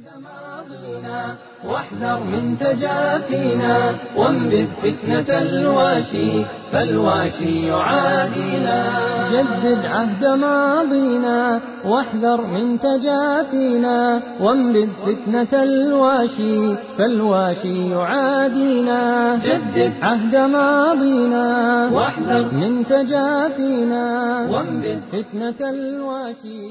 واحذر من تجافينا وانبذ فتنة الواشي فالواشي يعادينا جدد عهد ماضينا واحذر من تجافينا وانبذ فتنة الواشي فالواشي يعادينا جدد عهد ماضينا واحذر من تجافينا وانبذ فتنة الواشي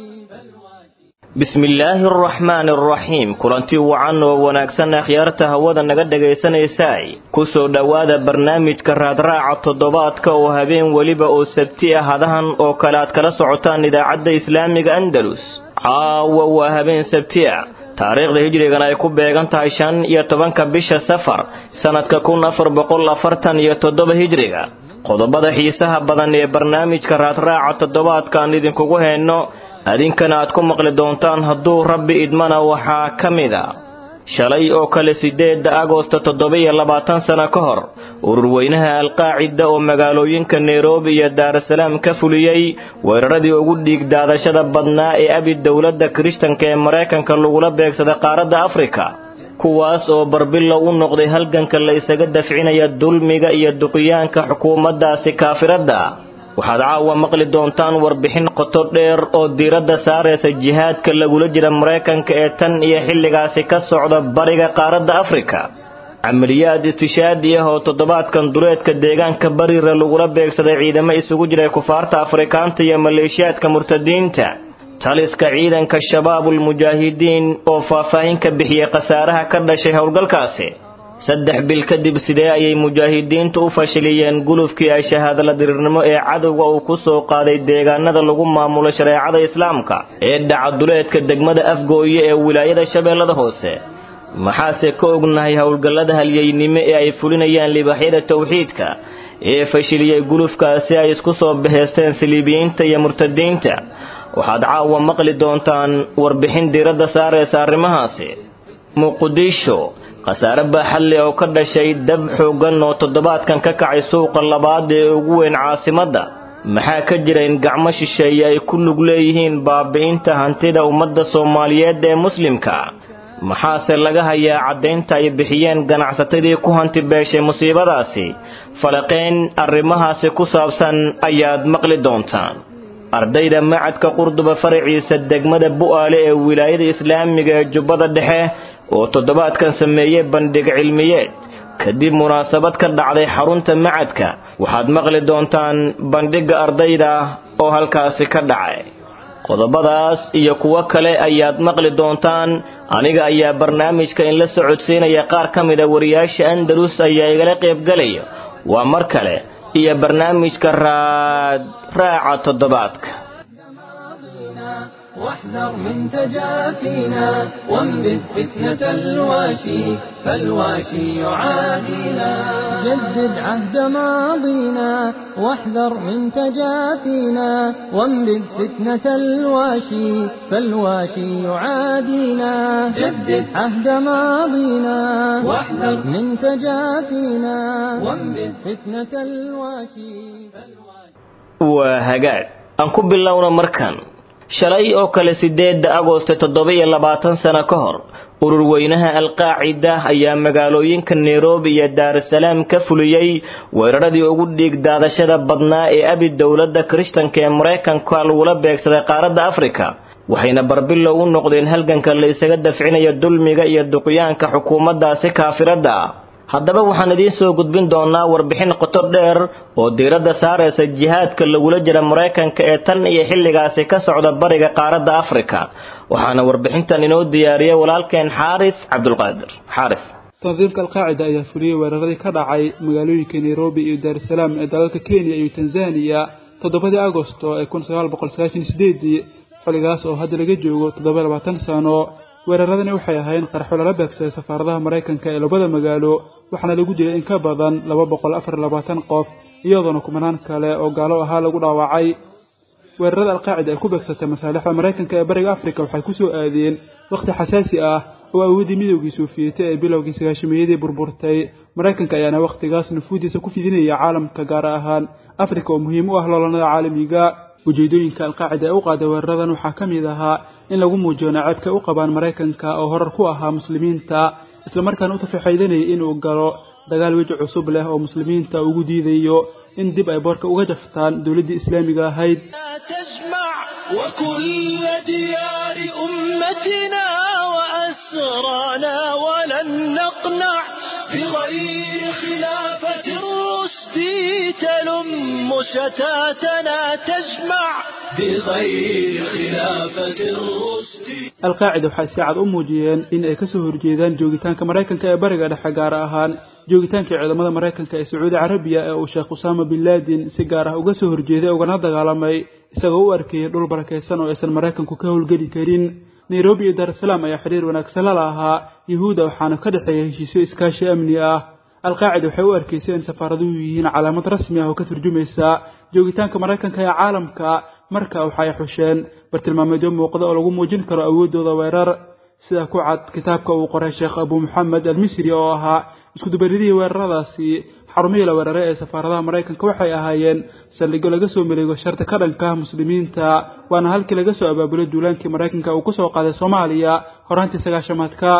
bismillaahi araxmaani araxiim kulanti wacan oo wanaagsan akhyaarta hawada naga dhagaysanaysay ku soo dhowaada barnaamijka raadraaca toddobaadka oo habeen weliba oo sabti ah hadahan oo kale aad kala socotaan idaacadda islaamiga andalus caawa waa habeen sabti ah taariikhda hijrigana ay ku beegan tahay shan iyo tobanka bisha safar sannadka kun afar boqol afartan iyo toddoba hijriga qodobada xiisaha badan ee barnaamijka raadraaca toddobaadkaan idinkugu hayno adinkana aad ku maqli doontaan hadduu rabbi idmana waxaa ka mid a shalay oo kale siddeedda agosto toddoba-iyo labaatan sano ka hor ururweynaha alqaacida oo magaalooyinka nairobi iyo daarasalaam ka fuliyey weeraradii ugu dhiig daadashada badnaa ee abi dowladda kirishtanka ee maraykanka lagula beegsaday qaaradda afrika kuwaas oo barbilow u noqday halganka la isaga dafcinaya dulmiga iyo duqiyaanka xukuumaddaasi kaafiradda waxaad caawa maqli doontaan warbixin qoto dheer oo diiradda saaraysa jihaadka lagula jira maraykanka ee tan iyo xilligaasi ka socda bariga qaaradda afrika camaliyaad istishaadi ah oo toddobaadkan duleedka deegaanka bariira lagula beegsaday ciidamo isugu jiray kufaarta afrikaanta iyo maleeshiyaadka murtadiinta taliska ciidanka shabaabul mujaahidiin oo faahfaahin ka bixiyey khasaaraha ka dhashay howlgalkaasi saddex bil kadib sidee ayay mujaahidiintu u fashiliyeen gulufkii ay shahaadala diriirnimo ee cadowga uu ku soo qaaday deegaanada lagu maamulo shareecada islaamka ee dhacaduleedka degmada afgooye ee wilaayada shabeellada hoose maxaase ka ognahay howlgallada halyeynimo ee ay fulinayaan libaxyada towxiidka ee fashiliyey gulufkaasi ay isku soo baheysteen saliibiyiinta iyo murtadiinta waxaad caawa maqli doontaan warbixin diiradda saaraysa arrimahaasi muqdisho khasaare baaxadle oo ka dhashay dab xooggan oo toddobaadkan ka kacay suuqa labaad ee ugu weyn caasimadda maxaa ka jira in gacmo shisheeye ay ku lug leeyihiin baabi'inta hantida ummadda soomaaliyeed ee muslimka maxaase laga hayaa caddaynta ay bixiyeen ganacsatadii ku hanti beeshay musiibadaasi falaqayn arrimahaasi ku saabsan ayaad maqli doontaan ardayda macadka qurduba faraciisa degmada bu'aale ee wilaayada islaamiga ee jubbada dhexe oo toddobaadkan sameeyey bandhig cilmiyeed kadib munaasabad ka dhacday xarunta macadka waxaad maqli doontaan bandhigga ardayda oo halkaasi ka dhacay qodobadaas iyo kuwo kale ayaad maqli doontaan aniga ayaa barnaamijka in la socodsiinaya qaar ka mida wariyaasha andalus ayaa igala qaybgalaya waa mar kale iyo barnaamijka raad raaca toddobaadka واحذر من تجافينا وانبذ فتنة الواشي فالواشي يعادينا جدد عهد ماضينا واحذر من تجافينا وانبذ فتنة الواشي فالواشي يعادينا جدد عهد ماضينا واحذر من تجافينا وانبذ فتنة الواشي وهجاج أنكو بالله مركان shalay oo kale siddeedda agoosto toddoba-iyo labaatan sano ka hor ururweynaha alqaacida ayaa magaalooyinka nairobi iyo daarasalaam ka fuliyey weeraradii ugu dhiig daadashada badnaa ee abi dowladda kirishtanka ee maraykanka lagula beegsaday qaaradda afrika waxayna barbilow u noqdeen halganka la isaga dafcinaya dulmiga iyo duqyaanka xukuumaddaasi kaafiradda ah haddaba waxaan idiin soo gudbin doonaa warbixin qoto dheer oo diiradda saaraysa jihaadka lagula jira maraykanka ee tan iyo xilligaasi ka socda bariga qaaradda afrika waxaana warbixintan inoo diyaariyay walaalkeen xaaris cabdulqaadir xaaris tandiimka alqaacida ayaa fuliyey weeraradii ka dhacay magaalooyinka nairobi iyo daarusalaam ee dalalka kenya iyo tanzaniya toddobadii agosto ee kun sagaal boqol sagaashan sideedii xilligaas oo hadda laga joogo toddoba labaatan sano weeraradani waxay ahayn qarxo lala beegsaday safaaradaha maraykanka ee labada magaalo waxaana lagu dilay in ka badan laba boqol afar labaatan qof iyadoona kumanaan kale oo gaalo ahaa lagu dhaawacay weerarada alqaacida ay ku beegsatay masaalixda maraykanka ee bariga afrika waxay ku soo aadeen wakhti xasaasi ah oo awooddii midoogii soofiyete ee bilowgii sagaashamiyadii burburtay maraykanka ayaana wakhtigaas nufuudiisa ku fidinaya caalamka gaar ahaan afrika oo muhiim u ah loolanada caalamiga ujeedooyinka alqaacida ee u qaaday weeraradan waxaa ka mid ahaa in lagu muujiyo naceebka u qabaan maraykanka oo horar ku ahaa muslimiinta islamarkaana u tafaxaydanayay inuu galo dagaal weji cusub leh oo muslimiinta ugu diidayo in dib ay boorka uga jaftaan dowladdii islaamiga ahayd تجمع وكل ديار أمتنا وأسرانا ولن نقنع بغير خلافة الرشد تلم شتاتنا تجمع بغير خلافة الرشد alqaacida waxay si cad u muujiyeen in ay kasoo horjeedaan joogitaanka maraykanka ee bariga dhexe gaar ahaan joogitaankii ciidamada maraykanka ee sacuudi carabiya ee uu sheekh usaama bin laadin si gaar ah uga soo horjeeday ugana dagaalamay isagoo u arkayay dhul barakaysan oo aysan maraykanku ka howlgeli karin nairobi iyo daarusalaam ayaa xiriir wanaagsan la lahaa yuhuudda waxaana ka dhexeeya heshiisyo iskaashi amni ah alqaacida waxay u arkaysay in safaaraduhu yihiin calaamad rasmi ah oo ka turjumaysa joogitaanka maraykanka ee caalamka marka waxay xusheen bartilmaameedyo muuqda oo lagu muujin karo awooddooda weerar sida ku cad kitaabka uu qoray sheekh abu maxamed almisri oo ahaa iskudubaridihii weeraradaasi xarumihii la weeraray ee safaaradaha maraykanka waxay ahaayeen saldhigyo laga soo maleego sharta ka dhanka ah muslimiinta waana halkii laga soo abaabulay duulaankii maraykanka uu ku soo qaaday soomaaliya horaantii sagaashamaadka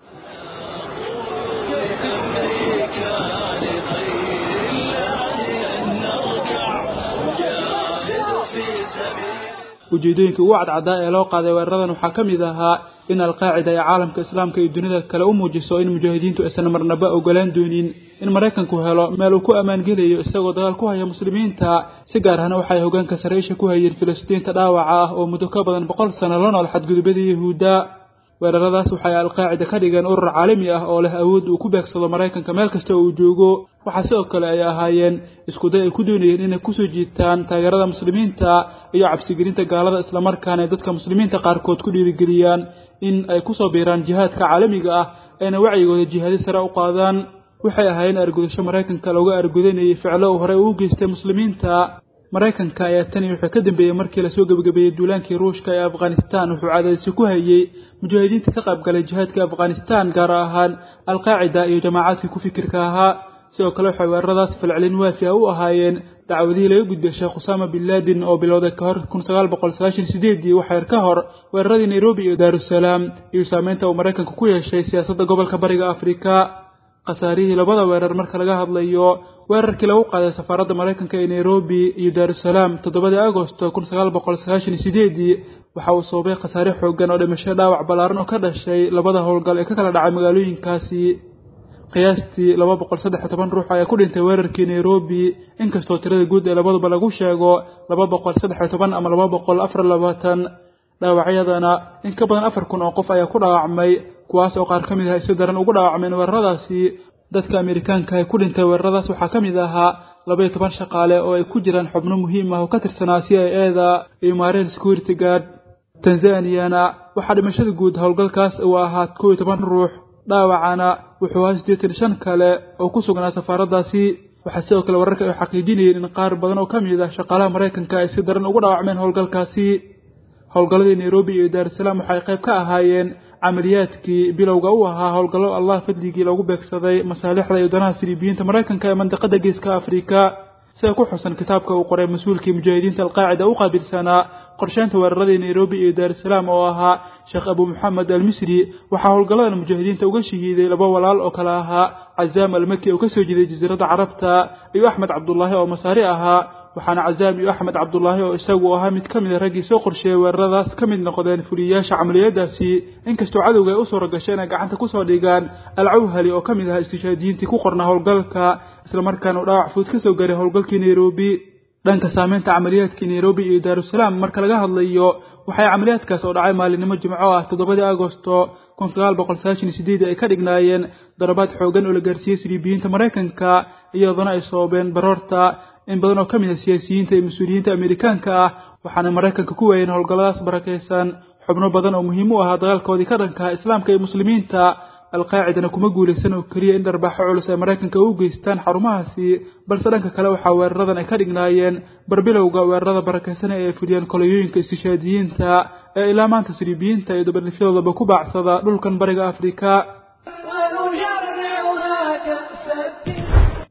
ujeedooyinkai ugu cadcaddaa ee loo qaaday weeraradan waxaa ka mid ahaa in alqaacida ay caalamka islaamka iyo dunida kale u muujiso in mujaahidiintu aysan marnaba ogolaan doonin in maraykanku helo meel uu ku ammaangelayo isagoo dagaal ku haya muslimiinta si gaar ahna waxay hogaanka saraysha ku hayeen filistiinta dhaawaca ah oo muddo ka badan boqol sano la nool xadgudubadii yahuudda weeraradaas waxay alqaacida ka dhigeen urur caalami ah oo leh awood uu ku beegsado maraykanka meel kasta oo uu joogo waxaa sidoo kale ay ahaayeen iskuday ay ku doonayeen inay kusoo jiitaan taageerada muslimiinta iyo cabsigelinta gaalada islamarkaana ay dadka muslimiinta qaarkood ku dhiirigeliyaan in ay kusoo biiraan jihaadka caalamiga ah ayna wacyigooda jihaadi sare u qaadaan waxay ahaayeen argudasho maraykanka looga argudanayay ficlo uu horey ugu geystay muslimiinta maraykanka ayaa tani wuxuu ka dambeeyey markii lasoo gebagabeeyey duulaankii ruushka ee afghanistan wuxuu cadaadisi ku hayey mujaahidiinta ka qaybgalay jihaadka afghanistan gaar ahaan alqaacida iyo jamaacadkii ku fikirka ahaa sidoo kale waxay weeraradaas falcelin waafi ah u ahaayeen dacwadihii laga gudbay sheekh usaama bin laadin oo bilowday ka hor kun sagaal boqol sagaashan sideedii waxyar ka hor weeraradii nairobi iyo daarusalaam iyo saameynta uu maraykanku ku yeeshay siyaasadda gobolka bariga afrika khasaarihii labada weerar marka laga hadlayo weerarkii lagu qaaday safaaradda maraykanka ee nairobi iyo daarusalaam toddobadii agosto kun sagaal boqol sagaashan iyo sideedii waxa uu sababay khasaare xooggan oo dhimasho dhaawac ballaaran oo ka dhashay labada howlgal ee ka kala dhacay magaalooyinkaasi qiyaastii laba boqol saddex iyo toban ruux ayaa ku dhintay weerarkii nairobi inkastoo tirada guud ee labaduba lagu sheego laba boqol saddex iyo toban ama laba boqol afar labaatan dhaawacyadana in ka badan afar kun oo qof ayaa ku dhaawacmay kuwaas oo qaar ka mid ah ay si daran ugu dhaawacmeen weeraradaasi dadka amerikaanka ee ku dhintay weeraradaas waxaa ka mid ahaa laba iyo toban shaqaale oo ay ku jiraan xubno muhiim ah oo ka tirsanaa c i eda iyo maareen security guard tanzaniyana waxaa dhimashada guud howlgalkaas uu ahaa kow iyo toban ruux dhaawacana wuxuu ahaa siddeetan shan kale oo ku sugnaa safaaraddaasi waxaa sidoo kale wararka ay xaqiijinayeen in qaar badan oo ka mid ah shaqaalaha maraykanka ay si daran ugu dhaawacmeen howlgalkaasi howlgalladii nairobi iyo daarusalaam waxay qayb ka ahaayeen camaliyaadkii bilowga u ahaa howlgallo allah fadligii lagu beegsaday masaalixda iyo danaha siriibiyiinta maraykanka ee mandiqada geeska afrika sida ku xusan kitaabka uu qoray mas-uulkii mujaahidiinta alqaacida u qaabilsanaa qorsheynta weeraradii nairobi iyo daarusalaam oo ahaa sheekh abu maxamed almisri waxaa howlgalladan mujaahidiinta uga shahiiday laba walaal oo kale ahaa cazaam almaki oo kasoo jeeday jasiiradda carabta iyo axmed cabdulaahi oo masaari ahaa waxaana cazaam iyo axmed cabdulaahi oo isagu ahaa mid ka mid a raggii soo qorsheeyey weeraradaas ka mid noqdeen fuliyayaasha camaliyadaasi inkastoo cadowga ay u suura gashay inay gacanta kusoo dhigaan alcawhali oo ka mid ahaa istishaadiyiintii ku qornaa howlgalka islamarkaana uu dhaawac fuud ka soo gaaray howlgalkii nairobi dhanka saameynta camaliyaadkii nairobi iyo daarusalaam marka laga hadlayo waxay camaliyaadkaas oo dhacay maalinimo jimco ah toddobadii agosto kun sagaal boqol sagaashan iyo sideed ay ka dhignaayeen darabaad xoogan oo la gaarsiiyey siriibiyiinta maraykanka iyadoona ay sababeen baroorta in badan oo ka mid ah siyaasiyiinta iyo mas-uuliyiinta amerikaanka ah waxaana maraykanka ku waayeen howlgalladaas barakaysan xubno badan oo muhiim u ahaa dagaalkoodii ka dhankaha islaamka iyo muslimiinta alqaacidana kuma guulaysan oo keliya in dharbaaxo culus ay maraykanka u geystaan xarumahaasi balse dhanka kale waxaa weeraradan ay ka dhignaayeen barbilowga weerarada barakaysan ee ay fuliyeen kolonyooyinka istishaadiyiinta ee ilaa maanta siriibiyiinta iyo dabadhifyadoodaba ku baacsada dhulkan bariga afrika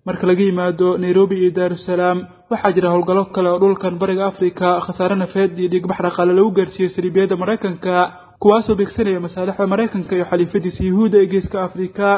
marka laga yimaado nairobi iyo daarusalaam waxaa jira howlgallo kale oo dhulkan bariga afrika khasaare nafeed iyo dhiigbax dhaqaale lagu gaarsiiyey saliibiyadda maraykanka kuwaasoo beegsanaya masaalixda maraykanka iyo xaliifadiisa yuhuudda ee geeska afrika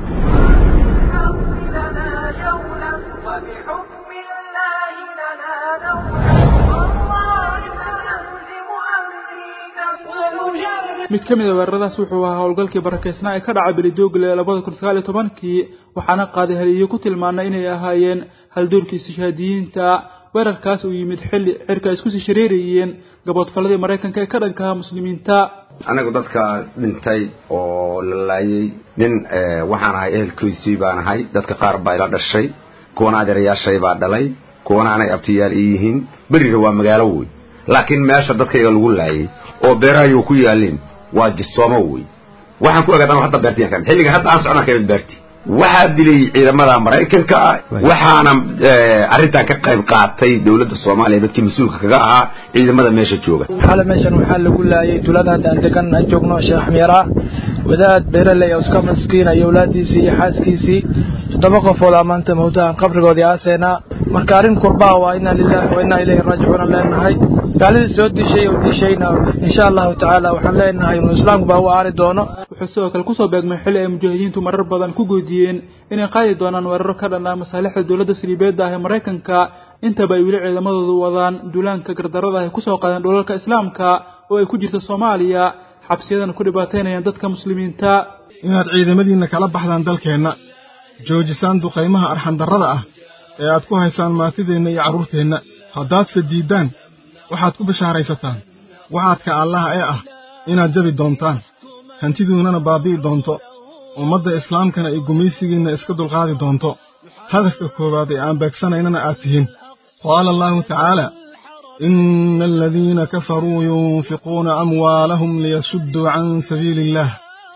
mid ka mid a weeraradaas wuxuu ahaa howlgalkii barakeysnaa ee ka dhacay belidoogle labada kun sagaal iyo tobankii waxaana qaaday haliyo ku tilmaanay inay ahaayeen haldoorkii istishhaadiyiinta weerarkaas uu yimid xilli cirka ay isku sii shareerayeen gaboodfalladii maraykanka ee ka dhankaha muslimiinta anigu dadka dhintay oo la laayay nin waxaan ahay ehelkiisii baan ahay dadka qaar baa ila dhashay kuwana adeerayaashay baa dhalay kuwana anay abtiyaal ii yihiin beriga waa magaalo wey laakiin meesha dadkayga lagu laayay oo beerahayu ku yaalin waa jisoomo wey waxaan ku egadan hadda beertiyan kan xilliga hadda aan socnaan kamid beerti waxaa dilay ciidamada maraykanka ah waxaana arrintan ka qayb qaatay dowladda soomaaliya dadkii mas-uulka kaga ahaa ciidamada meesha jooga xale meeshan waxaa lagu laayay tuulada hadda aan degan aan joogno sheekh xmiira wadaad beeraley oo iska maskiin iyo awlaadiisii iyo xaaskiisii toddoba qofood aa maanta mawtahan qabrigoodii aaseena marka arrin kurbaa waa inaa lilahi wa inaa ilayhi raajicuuna leenahay gaaladii soo dishay oo dishayna insha allahu tacaala waxaan leenahay inuu islaamku baa u aari doono wuxuu sidoo kale kusoo beegmay xilli ay mujaahidiintu marar badan ku goodiyeen inay qaadi doonaan weeraro ka dhan ah masaalixda dowladda saliibeedda ah ee maraykanka intaba ay weli ciidamadoodu wadaan duulaanka gardarada ay kusoo qaadeen dhulalka islaamka oo ay ku jirto soomaaliya xabsiyadana ku dhibaataynayaan dadka muslimiinta inaad ciidamadiinna kala baxdaan dalkeenna joojisaan duqaymaha arxandarrada ah ee aad ku haysaan maatideenna iyo carruurteenna haddaadse diiddaan waxaad ku bashaaraysataan waxaadka allaha ee ah inaad jabi doontaan hantiduunnana baabi'i doonto ummadda islaamkana iyo gumaysigiinna iska dulqaadi doonto hadafka koowaad ee aan beegsanaynana aad tihiin qaala allaahu tacaala ina aladiina kafaruu yunfiquuna amwaalahum liyasudduu can sabiili illaah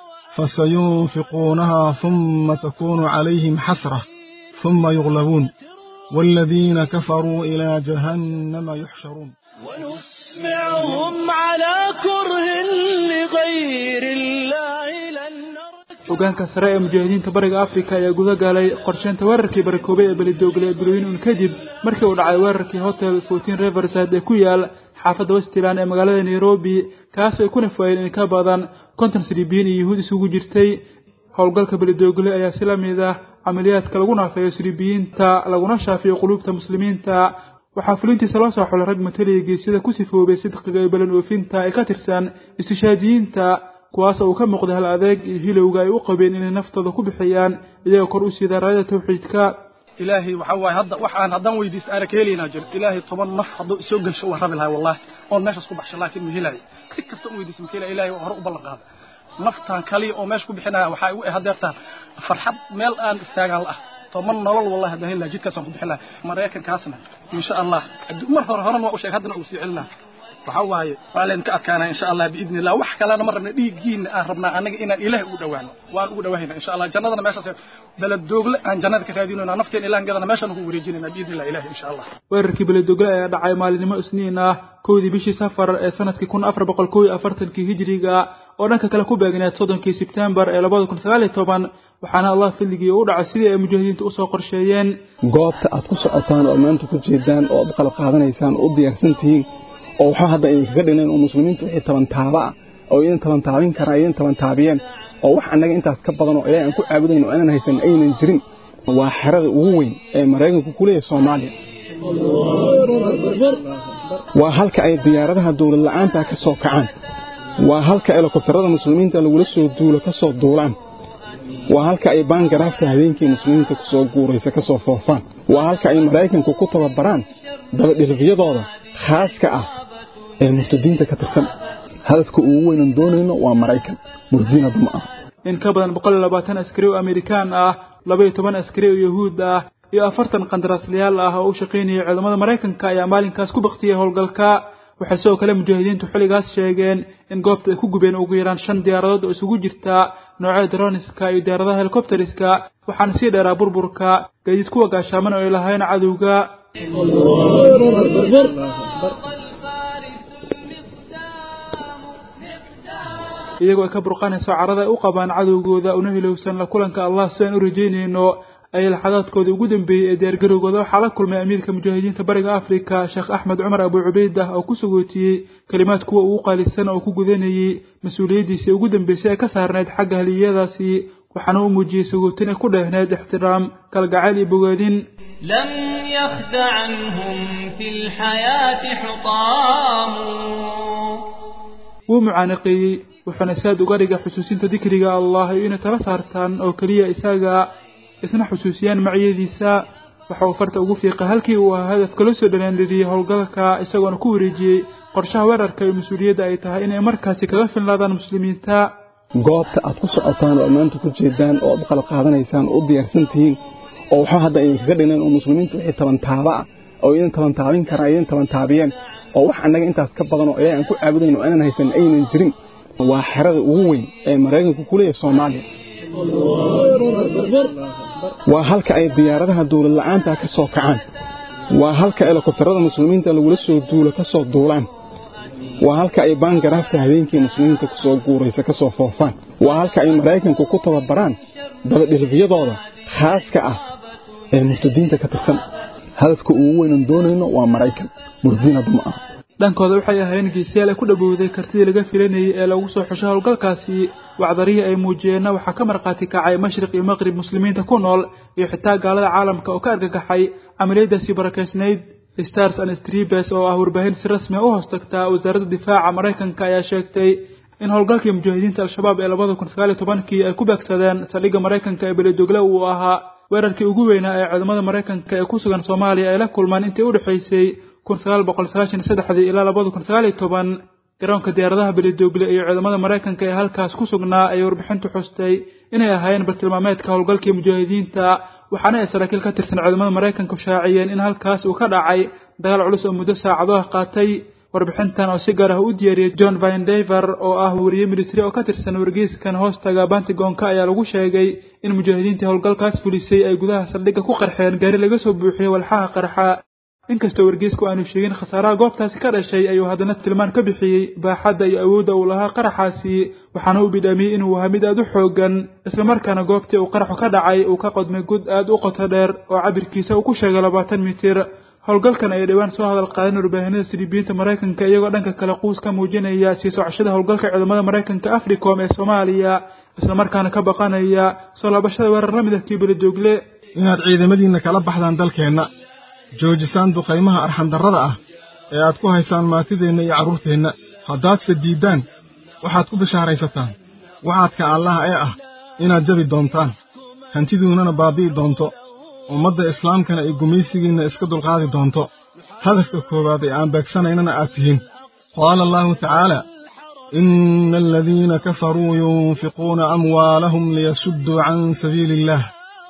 fasayunfiquunahaa humma takuunu calayhim xasrah humma yuglabuun waaladiina kafaruu ilaa jahannama yuxsharuun ونسمعهم على كره لغير الله لن hogaanka sare ee mujaahidiinta bariga afrika ayaa guda galay qorsheynta weerarkii barakoobay ee belidoogle ee bilooyin un kadib markii uu dhacay weerarkii hotel fourteen riverside ee ku yaal xaafadda westland ee magaalada nairobi kaasoo ay ku nafaayeen in ka badan konton silibiyiin iyo yuhuud isugu jirtay howlgalka belidoogle ayaa si la mid ah camaliyaadka lagu naafeeyo silibiyiinta laguna shaafiyo quluubta muslimiinta waxaa fulintiisa loo soo xulay rag mataliya geesyada ku sifoobay sidqiga iyo balan oofinta ee ka tirsan istishaadiyiinta kuwaas oo uu ka muuqday hal adeeg iyo hilowga ay u qabeen inay naftooda ku bixiyaan iyagoo kor u siida raayada tawxiidka ilaahay waxa waaye hadda waxaan haddaan weydiista aana ka helaynaa jiro ilaahay toban naf hadduu isoo gelsho waan rabi lahay wallahi oon meeshaas ku baxsho laakiin ma helaayo si kasta u weydiista ma helaya ilaahay hore u ballan qaada naftaan kaliya oo meesha ku bixinaya waxaa igu eh hadeertaan farxad meel aan istaagaan la ah toban nolol wallahi haddaan heli lahay jidkaasaan ku bixin lahay maraykankaasna insha allah mar hore horena waa u sheeg haddana uu sii celin laha waxaa waaye waa leen ka adkaanaa insha allah biidni illah wax kalena ma rabna dhiiggiina aan rabnaa annaga inaan ilaah ugu dhawaano waan ugu dhawaahayna insha allah jannadana meeshaas beledoogle aan jannada ka raadinayna nafteen ilahan gadana meeshaan ugu wareejinayna biidni illah ilahi insha allah weerarkii beledogle ayaa dhacay maalinimo isniin ah kowdii bishii safar ee sanadkii kun afar boqol kow iyo afartankii hijiriga oo dhanka kale ku beegneed soddonkii sebtembar ee labada kun sagaal iyo toban waxaana allah fadligii u dhacay sidii ay mujaahidiinta usoo qorsheeyeen goobta aad ku socotaan oo maanta ku jeedaan oo ad qalab qaadanaysaan oo u diyaarsan tihiin oo waxaa hadda idinkaga dhinan oo muslimiintu wixii tabantaaba ah oo idin tabantaabin karaan idin tabantaabiyeen oo wax annaga intaas ka badan oo ilaahay aan ku caabudayn oo aanan haysan aynan jirin waa xerada ugu weyn ee maraykanku ku leeyahay soomaaliya waa halka ay diyaaradaha dowlad la'aanta ka soo kacaan waa halka helikobtarada muslimiinta lagula soo duulo ka soo duulaan waa halka ay baangaraafta habeenkii muslimiinta ku soo guuraysa ka soo foofaan waa halka ay maraykanku ku tababaraan dabadhilifyadooda khaaska ah ee murtadiinta ka tirsan hadafka ugu weynan doonayno waa maraykan murdiin hadda ma aha in ka badan boqol iyo labaatan askari oo amerikaan ah laba iyo toban askari oo yahuud ah iyo afartan qandaraaslayaal ah oo u shaqaynayay ciidamada maraykanka ayaa maalinkaas ku baktiyey howlgalka waxay sidoo kale mujaahidiintu xilligaas sheegeen in goobta ay ku gubeen ugu yaraan shan diyaaradood oo isugu jirta noocyada droniska iyo diyaaradaha helikobteriska waxaana sii dheeraa burburka gaadiid kuwa gaashaaman oo ay lahayn cadowga iyagoo ay ka burqanayso carada ay u qabaan cadowgooda una hilowsan la kulanka allah sidaan u rajaynayno ayay laxadaadkoodii ugu dambeeyey ee diyaargarowgooda waxaa la kulmay amiirka mujaahidiinta bariga afrika sheekh axmed cumar abu cubaydah oo ku sagootiyey kelimaad kuwa ugu qaalisan oo ku gudanayey mas-uuliyaddiisii ugu dambeysay ee ka saarnayd xagga haliyadaasi waxaana u muujiyey sagootin ay ku dheehneyd ixtiraam kalgacayl iyo bogaadin لم يخد عنهم في الحياة حطام wuu mucaanaqeeyey wuxuuna saad uga dhigay xusuusinta dikriga allah iyo inay tala saartaan oo keliya isaga isna xusuusiyaan macyadiisa waxa uu farta ugu fiiqay halkii uu ahaa hadafka loo soo dhalaanlidiyey howlgalka isagoona ku wareejiyey qorshaha weerarka iyo mas-uuliyadda ay tahay inay markaasi kaga filnaadaan muslimiinta goobta aad ku socotaan oo maanta ku jeedaan oo aad u qalab qaadanaysaan oo u diyaarsan tihiin oo waxba hadda aynan kaga dhinayn oo muslimiintu wixii tabantaaba ah oo idin tabantaabin karaan idin tabantaabiyeen oo wax annaga intaas ka badan oo ilaahay aan ku caabudayn oo aanan haysan aynan jirin waa xerada ugu weyn ee maraykanku ku leeyahay soomaaliya waa halka ay diyaaradaha dawlad la'aanta ka soo kacaan waa halka helikobtarada muslimiinta lagula soo duulo ka soo duulaan waa halka ay baangaraafta habeenkii muslimiinta ku soo guuraysa ka soo foofaan waa halka ay maraykanku ku tababaraan dabadhilifyadooda khaaska ah ee murtadiinta ka tirsan hadafka ugu weynan doonayno waa maraykan murtadiin hadda ma aha dhankooda waxay ahaayeen geesiyaal ay ku dhowowday kartidii laga filanayay ee lagu soo xushay howlgalkaasi wacdarihii ay muujiyeenna waxaa ka markhaati kacay mashriq iyo maqrib muslimiinta ku nool iyo xitaa gaalada caalamka oo ka argagaxay camaliyadaasi barakaysnayd stars and stribes oo ah warbaahin si rasmi u hoos tagtaa wasaaradda difaaca maraykanka ayaa sheegtay in howlgalkii mujaahidiinta al-shabaab ee labada kun sagaal iyo tobankii ay ku beegsadeen saldhigga maraykanka ee beledogle uu ahaa weerarkii ugu weynaa ee ciidamada maraykanka ee ku sugan soomaaliya ay la kulmaan intii u dhexaysay kun sagaal boqol sagaashan iyo saddexdii ilaa labada kun sagaal iyo toban garoonka diyaaradaha beledogle iyo ciidamada maraykanka ee halkaas ku sugnaa ayay warbixintu xustay inay ahaayeen bartilmaameedka howlgalkii mujaahidiinta waxaana ay saraakiil ka tirsan ciidamada maraykanku shaaciyeen in halkaas uu ka dhacay dagaal culus oo muddo saacado ah qaatay warbixintan oo si gaar ah u diyaariyey john vindever oo ah wariye military oo ka tirsan wargeyskan hoostaga bantigoonka ayaa lagu sheegay in mujaahidiintii howlgalkaas fulisay ay gudaha saldhigga ku qarxeen gaari laga soo buuxiyey walxaha qarxa inkastoo wargeysku aanu sheegin khasaaraha goobtaasi ka dhashay ayuu haddana tilmaan ka bixiyey baaxadda iyo awoodda uu lahaa qaraxaasi waxaana uu bidhaamiyey inuu ahaa mid aad u xoogan islamarkaana goobtii uu qaraxu ka dhacay uu ka qodmay gud aad u qoto dheer oo cabirkiisa uu ku sheegay labaatan mitir howlgalkan ayay dhowaan soo hadal qaadeen warbaahinada silibiyiinta maraykanka iyagoo dhanka kale quus ka muujinaya sii socashada howlgalka ciidamada maraykanka africom ee soomaaliya islamarkaana ka baqanaya soo laabashada weerar la mid ah kii beledogle inaad ciidamadiinna kala baxdaan dalkeenna joojisaan duqaymaha arxandarrada ah ee aad ku haysaan maatideenna iyo carruurteenna haddaadse diiddaan waxaad ku bishaaraysataan waxaadka allaha ee ah inaad jabi doontaan hantiduunnana baabi'i doonto ummadda islaamkana ay gumaysigiinna iska dulqaadi doonto hadafka koowaad ee aan beegsanaynana aad tihiin qaala allaahu tacaala ina aladiina kafaruu yunfiquuna amwaalahum liyasudduu can sabiili illaah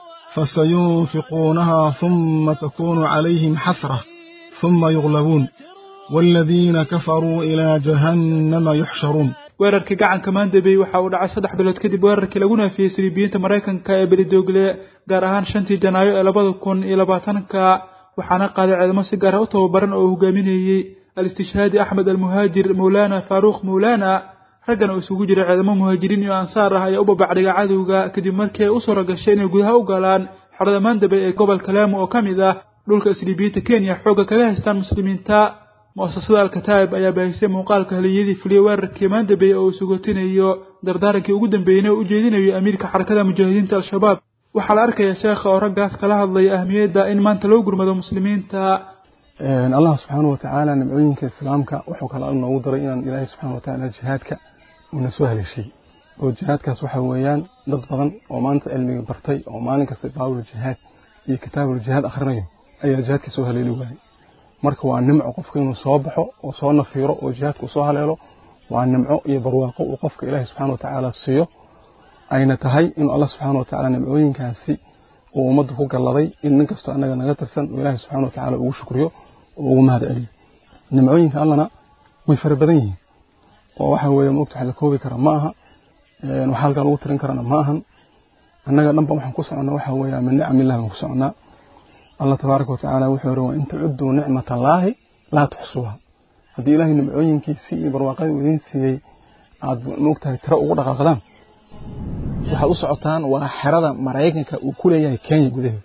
فسينفقونها ثم تكون عليهم حسرة ثم يغلبون والذين كفروا إلى جهنم يحشرون weerarkii gacanka maandabey waxa uu dhacay saddex bilood kadib weerarkii lagu naafiyey silibiyiinta maraykanka ee belidogle gaar ahaan shantii janaayo ee labada kun iyo labaatanka waxaana qaaday ciidamo si gaara u tababaran oo uu hogaaminayey al-istishhaadi axmed almuhaajir mawlaana faaruukh mawlaana raggan oo isugu jira ciidamo muhaajiriin iyo ansaar ah ayaa u babacdhiga cadowga kadib markii ay u suura gashay inay gudaha u galaan xerada maandabey ee gobolka laamo oo ka mid ah dhulka isliibiyiinta kenya xoogga kaga haystaan muslimiinta mu'asasada alkataa'ib ayaa baahisay muuqaalka haliyadii fuliyey weerarkii maandabey oo uu sugotinayo dardaarankii ugu dambeeyeyna u ujeedinayo amiirka xarakada mujaahidiinta al-shabaab waxaa la arkaya sheekha oo raggaas kala hadlaya ahmiyadda in maanta loo gurmado muslimiinta allah subxaana wa tacaala nimcooyinka islaamka wuxuu kale noogu daray inaan ilaahay subxana wa tacaala jihaadka uuna soo haleeshay oo jihaadkaas waxa weeyaan dad badan oo maanta cilmiga bartay oo maalin kasta baabul jihaad iyo kitaabul jihaad akhrinayo ayaa jihaadka soo haleeli waayay marka waa nimco qofka inuu soo baxo oo soo nafiiro oo jihaadka uu soo haleelo waa nimco iyo barwaaqo uu qofka ilaahay subxaana wa tacaala siiyo ayna tahay inuu allah subxaana wa tacaala nimcooyinkaasi uu ummadda ku galladay in nin kastoo annaga naga tirsan uu ilaahay subxaana wa tacaala ugu shukriyo oo ugu mahad celiyo nimcooyinka allana way fara badan yihiin oo waxa weeye maogta wax la koobi kara ma aha wax halkaa lagu tirin karana ma ahan annaga dhanba waxaan ku soconnaa waxa weeye min nicamillahi baan ku soconnaa allah tabaaraka watacaala wuxuu yidhi wa in tacudduu nicmata allaahi laa tuxsuuha haddii ilaahay nimcooyinkiisii iyo barwaaqadii uu idiin siiyey aad maogtahay tiro ugu dhaqaaqdaan waxaad u socotaan waa xerada maraykanka uu ku leeyahay kenya gudaheeda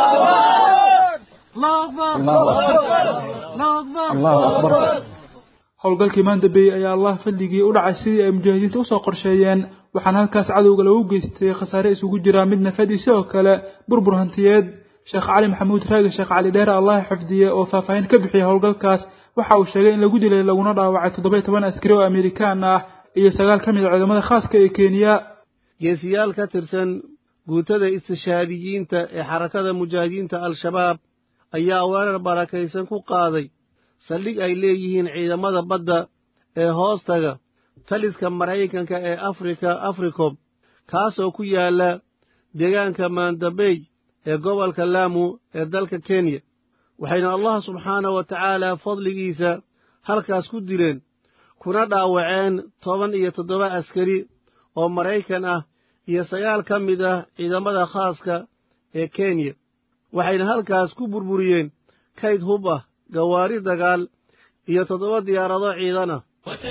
allahu akbar howlgalkii maandabey ayaa allah fadligii u dhacay sidii ay mujaahidiinta usoo qorsheeyeen waxaana halkaas cadowga lagu geystay khasaare isugu jira mid nafad iyo sidoo kale burbur hantiyeed sheekh cali maxamuud raagi sheekh cali dheere allah xifdiye oo faahfaahin ka bixiyay howlgalkaas waxa uu sheegay in lagu dilay laguna dhaawacay toddoba iyo toban askari oo amerikaan ah iyo sagaal ka mid a ciidamada khaaska ee kenya geesiyaal ka tirsan guutada istishaadiyiinta ee xarakada mujaahidiinta al-shabaab ayaa weerar barakaysan ku qaaday saldhig ay leeyihiin ciidamada badda ee hoostaga taliska maraykanka ee afrika africom kaasoo ku yaalla deegaanka maandabey ee gobolka laamu ee dalka kenya waxayna allah subxaanah wa tacaala fadligiisa halkaas ku dileen kuna dhaawaceen toban iyo toddoba askari oo maraykan ah iyo sagaal ka mid ah ciidamada khaaska ee kenya waxayna halkaas ku burburiyeen kayd hub ah gawaari dagaal iyo toddoba diyaarado ciidan ah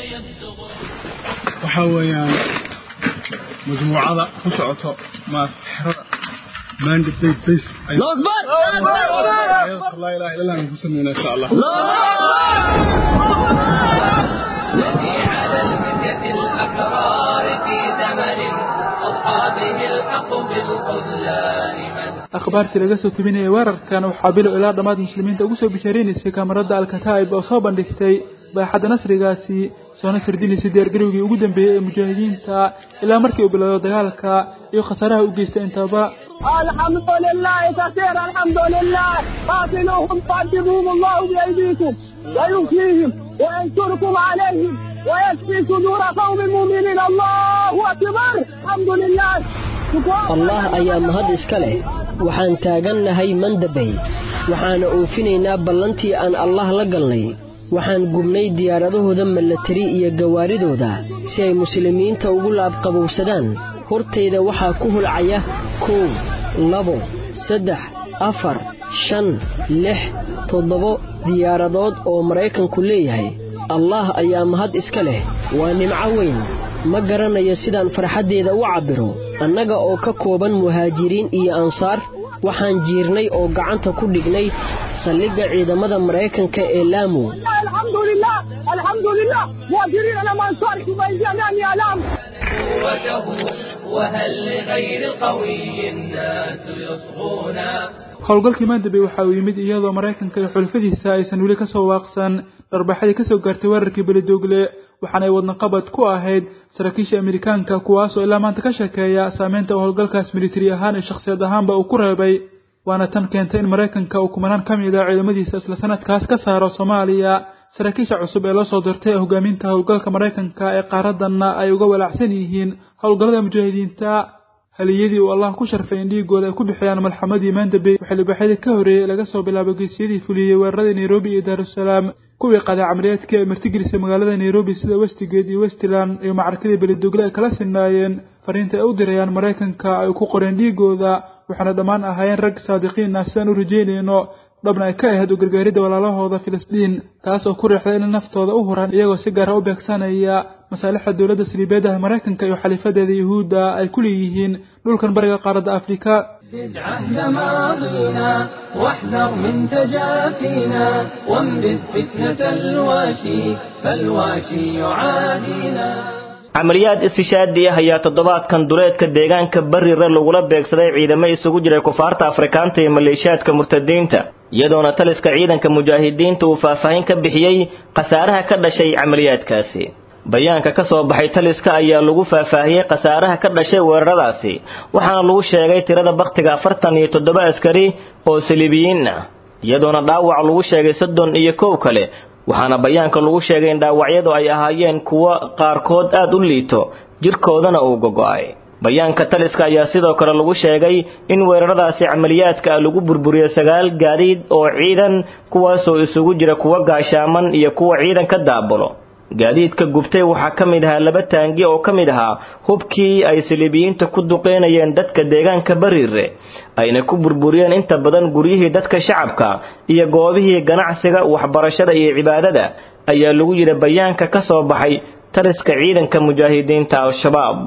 waxaa weeyaan majmuucada ku socoto xerada manda bay bas laa ilaha illa allah ku sameynaa insha allah الذي على المدة الأحرار في زمن أضحى به الحق بالخذلان من akhbaartii laga soo tebinayay weerarkan waxaa bilow ilaa dhammaad muslimiinta ugu soo bishaareynaysay kaamarada alkataa'ib oo soo bandhigtay baaxadda nasrigaasi soona sirdinaysay diyaargarowgii ugu dambeeyey ee mujaahidiinta ilaa markii uu bilowdo dagaalka iyo khasaaraha u geystay intaba الحمد لله كثير الحمد لله قاتلوهم قدموهم الله بأيديكم ويوفيهم وينصركم عليهم ويشفي صدور قوم مؤمنين الله أكبر الحمد لله allah ayaa mahad iska leh waxaan taagannahay mandabey waxaana oofinaynaa ballantii aan allah la galnay waxaan gubnay diyaaradahooda milatari iyo gawaaridooda si ay muslimiinta ugu laabqabowsadaan hortayda waxaa ku hulcaya kow labo saddex afar shan lix toddobo diyaaradood oo maraykanku leeyahay allah ayaa mahad iska leh waa nimco weyn ma garanayo sidaan farxaddeeda u cabbiro annaga oo ka kooban muhaajiriin iyo ansaar waxaan jiirnay oo gacanta ku dhignay saldhigga ciidamada maraykanka ee laamu الحمد لله الحمد لله مهاجرين أنا ما أنصاركم بأيدينا ألام قوته وهل لغير القوي الناس يصغون howlgalkii maandabey waxa uu yimid iyadoo maraykanka iyo xulfadiisa aysan weli ka soo waaqsan dharbaxadii ka soo gaartay weerarkii beledoogle waxaana ay wadnaqabad ku ahayd saraakiisha amerikaanka kuwaasoo ilaa maanta ka sheekeeya saameynta uu howlgalkaas militari ahaan iyo shakhsiyad ahaanba uu ku reebay waana tan keentay in maraykanka uu kumanaan ka mid a ciidamadiisa isla sanadkaas ka saaro soomaaliya saraakiisha cusub ee loo soo dirtay ee hogaaminta howlgalka maraykanka ee qaaradanna ay uga walaacsan yihiin howlgallada mujaahidiinta haliyadii uu allah ku sharfay in dhiigooda ay ku bixiyaan malxamadii maandabey waxay libaaxyadii ka horreeyey laga soo bilaabo geesiyadii fuliyey weeraradii nairobi iyo daarusalaam kuwii qaday camaliyaadkii ay martigelisay magaalada nairobi sida westigate iyo westland iyo macrakadii belidogle ay kala sinaayeen fariinta ay u dirayaan maraykanka ay ku qoreen dhiigooda waxaana dhammaan ahaayeen rag saadiqiin ah sidaan u rajeynayno dhabna ay ka ahayd u gargaaridda walaalahooda filistiin taas oo ku riixday inay naftooda u huraan iyagoo si gaara u beegsanaya masaalixda dowladda saliibeedaha maraykanka iyo xaliifadeeda yuhuudda ay ku leeyihiin dhulkan bariga qaaradda afrika زد عهد ماضينا واحذر من تجافينا وانبذ فتنة الواشي فالواشي يعادينا camaliyaad istishaadi ah ayaa toddobaadkan duleedka deegaanka barire lagula beegsaday ciidamo isugu jiray kufaarta afrikaanta iyo maleeshiyaadka murtadiinta iyadoona taliska ciidanka mujaahidiinta uu faahfaahin ka bixiyey khasaaraha ka dhashay camaliyaadkaasi bayaanka ka soo baxay taliska ayaa lagu faahfaahiyey khasaaraha ka dhashay weeraradaasi waxaana lagu sheegay tirada bakhtiga afartan iyo toddoba askari oo saliibiyiin ah iyadoona dhaawac lagu sheegay soddon iyo kow kale waxaana bayaanka lagu sheegay in dhaawacyadu ay ahaayeen kuwo qaarkood aad u liito jirkoodana uu gogo'ay bayaanka taliska ayaa sidoo kale lagu sheegay in weeraradaasi camaliyaadka ah lagu burburiyo sagaal gaadiid oo ciidan kuwaasoo isugu jira kuwa gaashaaman iyo kuwa ciidan ka daabulo gaadiidka gubtay waxaa ka mid ahaa laba taangi oo ka mid ahaa hubkii ay saliibiyiinta ku duqeynayeen dadka deegaanka bariire ayna ku burburiyeen inta badan guryihii dadka shacabka iyo goobihii ganacsiga waxbarashada iyo cibaadada ayaa lagu yidhi bayaanka ka soo baxay taliska ciidanka mujaahidiinta al-shabaab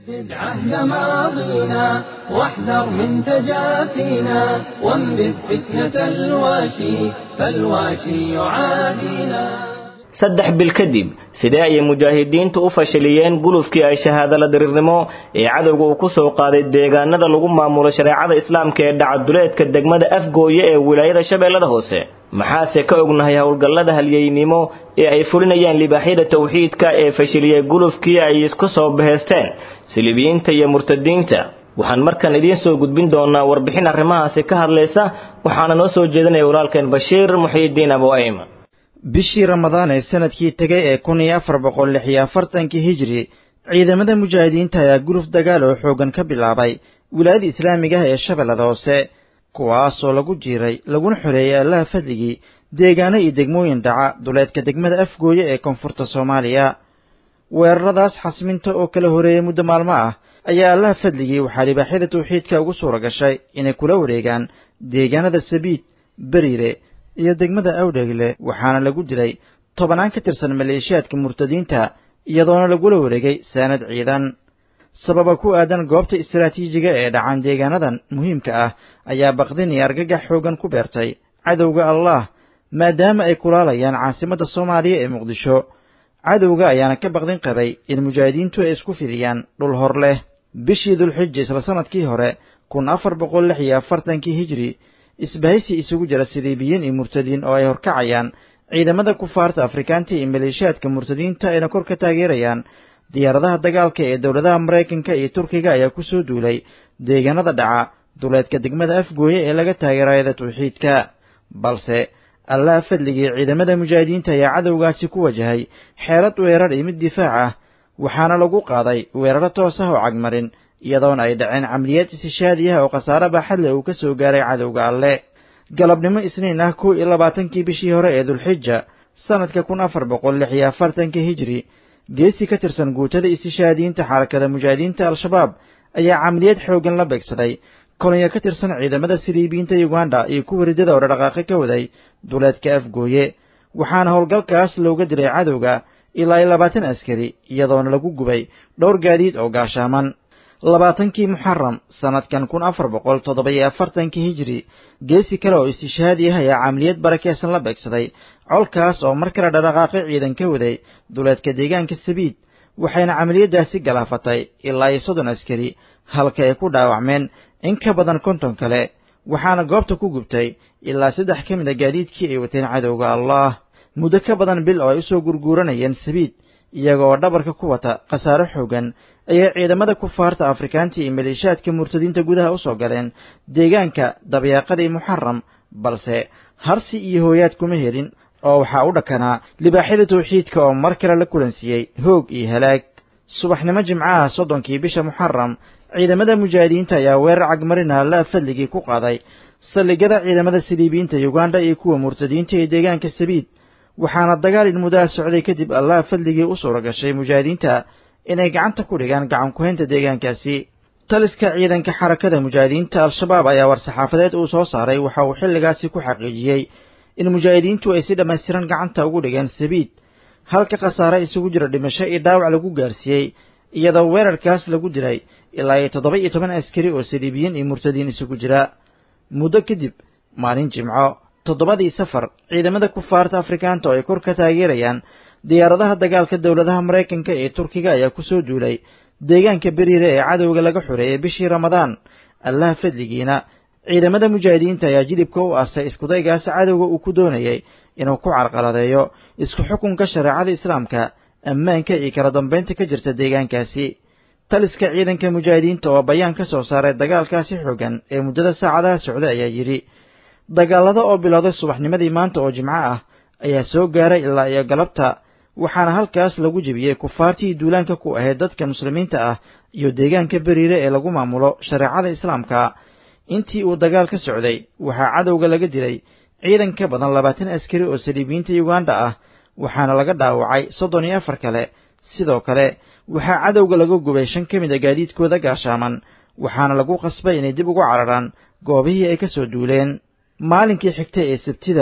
عهد ماضينا واحذر من تجافينا وانبذ فتنة الواشي فالواشي يعادينا saddex bil kadib sidee ayay mujaahidiintu u fashiliyeen gulufkii ay shahaadala diriirnimo ee cadowga uu ku soo qaaday deegaanada lagu maamulo shareecada islaamka ee dhacaduleedka degmada afgooye ee wilaayada shabeellada hoose maxaase ka ognahay howlgallada halyeynimo ee ay fulinayaan libaaxyada tawxiidka ee fashiliyey gulufkii ay isku soo baheysteen silibiyiinta iyo murtadiinta waxaan markan idiin soo gudbin doonaa warbixin arrimahaasi ka hadlaysa waxaana noo soo jeedinaya walaalkeen bashiir muxiidiin abu ayman bishii ramadaan ee sanadkii tegay ee kun iyo afar boqol lix iyo afartankii hijri ciidamada mujaahidiinta ayaa guluf dagaal oo xooggan ka bilaabay wilaayada islaamiga ah ee shabeellada hoose kuwaasoo lagu jiiray laguna xoreeyey allaha fadligii deegaano iyo degmooyin dhaca duleedka degmada afgooye ee koonfurta soomaaliya weeraradaas xasminta oo kala horeeyey muddo maalmo ah ayaa allaha fadligii waxaa libaaxyada tawxiidka ugu suura gashay inay kula wareegaan deegaanada sabiid beriire iyo degmada awdhegle waxaana lagu dilay tobannaan ka tirsan maleeshiyaadka murtadiinta iyadoona lagula wareegay saanad ciidan sababa ku aadan goobta istaraatiijiga ee dhacan deegaanadan muhiimka ah ayaa baqdin iyo argagax xooggan ku beertay cadowga allah maadaama ay kulaalayaan caasimadda soomaaliya ee muqdisho cadowga ayaana ka baqdin qabay in mujaahidiintu ay isku fidiyaan dhul hor leh bishii dulxija isla sanadkii hore kun afar boqol lix iyo afartankii hijri isbahaysi isugu jira siliibiyiin iyo murtadiin oo ay horkacayaan ciidamada kufaarta afrikaanta iyo maleeshiyaadka murtadiinta ayna kor ka taageerayaan diyaaradaha dagaalka ee dowladaha maraykanka iyo turkiga ayaa ku soo duulay deegaanada dhaca duleedka degmada afgooye ee laga taageerayada tawxiidka balse allaha fadligii ciidamada mujaahidiinta ayaa cadowgaasi ku wajahay xeelad weerar iyo mid difaac ah waxaana lagu qaaday weeraro toos ah oo cagmarin iyadoona ay dhaceen camliyaad istishaadi ah oo khasaare baaxad leh uu ka soo gaaray cadowga alle galabnimo isniin ah kow iyo labaatankii bishii hore ee dulxija sanadka kun afar boqol lix iyo afartankii hijri geesi ka tirsan guutada istishaadiyiinta xarakada mujaahidiinta al-shabaab ayaa camliyad xooggan la beegsaday kolonyo ka tirsan ciidamada siliibiyiinta uganda iyo kuwa riddada oo dhaqaaqi ka waday duleedka afgooye waxaana howlgalkaas looga dilay cadowga ilaa iyo labaatan askari iyadoona lagu gubay dhowr gaadiid oo gaashaaman labaatankii muxaram sanadkan kun afar boqol toddoba iyo afartankii hijri geesi kale oo istishaadi ah ayaa camliyad barakeysan la beegsaday colkaas oo mar kale dhaqaaqi ciidan ka waday duleedka deegaanka sabiid waxayna camaliyadaasi galaafatay ilaa iyo soddon askari halka ay ku dhaawacmeen in ka badan konton kale waxaana goobta ku gubtay ilaa saddex ka mid a gaadiidkii ay wateen cadowga allah muddo ka badan bil oo ay usoo gurguuranayeen sabiid iyaga oo dhabarka ku wata khasaare xoogan ayay ciidamada kufaarta afrikaanta iyo maleeshiyaadka murtadiinta gudaha usoo galeen deegaanka dabyaaqadii muxaram balse harsi iyo hooyaad kuma helin oo waxaa u dhakanaa libaaxyada tawxiidka oo mar kale la kulansiiyey hoog iyo halaag subaxnimo jimcaha soddonkii bisha muxaram ciidamada mujaahidiinta ayaa weerar cagmarina laa fadligii ku qaaday saldhigyada ciidamada siliibiyiinta uganda iyo kuwa murtadiinta ee deegaanka sabiid waxaana dagaal in muddaha socday kadib allaha fadligii u suura gashay mujaahidiinta inay gacanta ku dhigaan gacan ku-haynta deegaankaasi taliska ciidanka xarakada mujaahidiinta al-shabaab ayaa war-saxaafadeed uu soo saaray waxa uu xilligaasi ku xaqiijiyey in mujaahidiintu ay si dhammaystiran gacanta ugu dhigeen sabiid halka khasaare isugu jira dhimasho iyo dhaawac lagu gaarsiiyey iyadoo weerarkaas lagu dilay ilaa iyo toddoba iyo toban askari oo saliibiyiin iyo murtadiin isugu jira muddo kadib maalin jimco toddobadii safar ciidamada kufaarta afrikaanta oo ay kor ka taageerayaan diyaaradaha dagaalka dowladaha maraykanka ee turkiga ayaa ku soo duulay deegaanka beriire ee cadowga laga xoreeyey bishii ramadaan allaha fadligiina ciidamada mujaahidiinta ayaa jilibka u aastay iskudaygaas cadowga uu ku doonayay inuu ku carqaladeeyo isku xukunka shareecada islaamka ammaanka iyo kala dambaynta ka jirta deegaankaasi taliska ciidanka mujaahidiinta oo bayaan ka soo saaray dagaalkaasi xoogan ee muddada saacadaha socday ayaa yidhi dagaalada oo bilowday subaxnimadii maanta oo jimco ah ayaa soo gaaray ilaa iyo galabta waxaana halkaas lagu jebiyey kufaartii duulaanka ku ahayd dadka muslimiinta ah iyo deegaanka beriire ee lagu maamulo shareecada islaamka intii uu dagaal ka socday waxaa cadowga laga dilay ciidan ka badan labaatan askari oo saliibiyiinta uganda ah waxaana laga dhaawacay soddon iyo afar kale sidoo kale waxaa cadowga laga gubay shan ka mid a gaadiidkooda gaashaaman waxaana lagu qasbay inay dib ugu cararaan goobihii ay ka soo duuleen maalinkii xigtay ee sabtida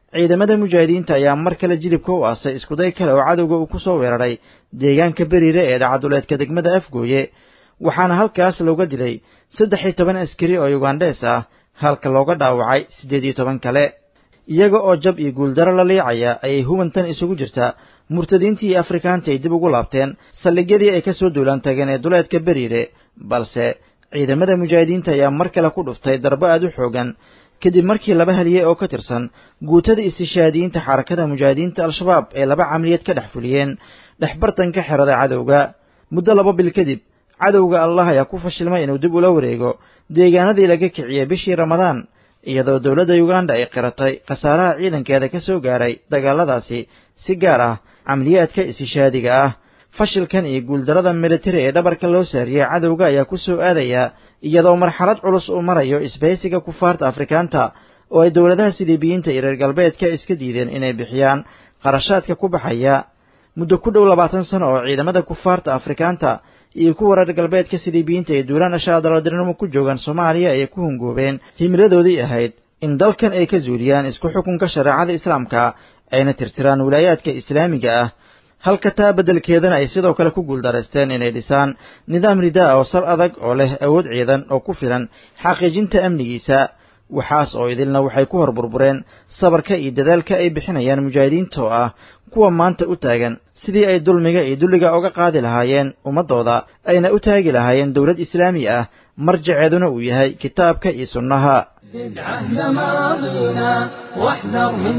ciidamada mujaahidiinta ayaa mar kale jilibka u aasay iskuday kale oo cadowga uu ku soo weeraray deegaanka beriire ee dhacaduleedka degmada afgooye waxaana halkaas looga dilay saddex iyo toban askari oo yugandhees ah halka looga dhaawacay siddeed iyo toban kale iyaga oo jab iyo guuldaro la liicaya ayay hubantan isugu jirtaa murtadiintii iyo afrikaantii ay dib ugu laabteen saldhigyadii ay ka soo duulaan tageen ee duleedka beriire balse ciidamada mujaahidiinta ayaa mar kale ku dhuftay darbo aad u xoogan kadib markii laba haliyey oo ka tirsan guutada istishaadiyiinta xarakada mujaahidiinta al-shabaab ee laba camaliyad ka dhex fuliyeen dhexbartanka xerada cadowga muddo laba bil kadib cadowga allah ayaa ku fashilmay inuu dib ula wareego deegaanadii laga kiciyey bishii ramadaan iyadoo dowladda yuganda ay qiratay khasaaraha ciidankeeda ka soo gaaray dagaaladaasi si gaar ah camaliyaadka istishaadiga ah fashilkan iyo guuldarada militari ee dhabarka loo saariyey cadowga ayaa ku soo aadaya iyadoo marxalad culus uu marayo isbahaysiga kufaarta afrikaanta oo ay dowladaha siliibiyiinta iyo reer galbeedka iska diideen inay bixiyaan qarashaadka ku baxaya muddo ku dhow labaatan sano oo ciidamada kufaarta afrikaanta iyo kuwa reer galbeedka siliibiyiinta ee duulaan ashaadalodirnimo ku joogaan soomaaliya ayay ku hungoobeen himiladoodii ahayd in dalkan ay ka zuuliyaan isku xukunka shareecada islaamka ayna tirtiraan wilaayaadka islaamiga ah halka taa beddelkeedana ay sidoo kale ku guuldaraysteen inay dhisaan nidaam ridaa oo sal adag oo leh awood ciidan oo ku filan xaqiijinta amnigiisa waxaas oo idilna waxay ku hor burbureen sabarka iyo dadaalka ay bixinayaan mujaahidiinta oo ah kuwa maanta u taagan sidii ay dulmiga iyo dulliga uga qaadi lahaayeen ummaddooda ayna u taagi lahaayeen dowlad islaami ah marjaceeduna uu yahay kitaabka iyo sunnaha زد عهد ماضينا واحذر من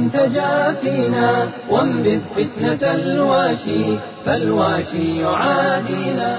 تجافينا وانبذ فتنة الواشي فالواشي يعادينا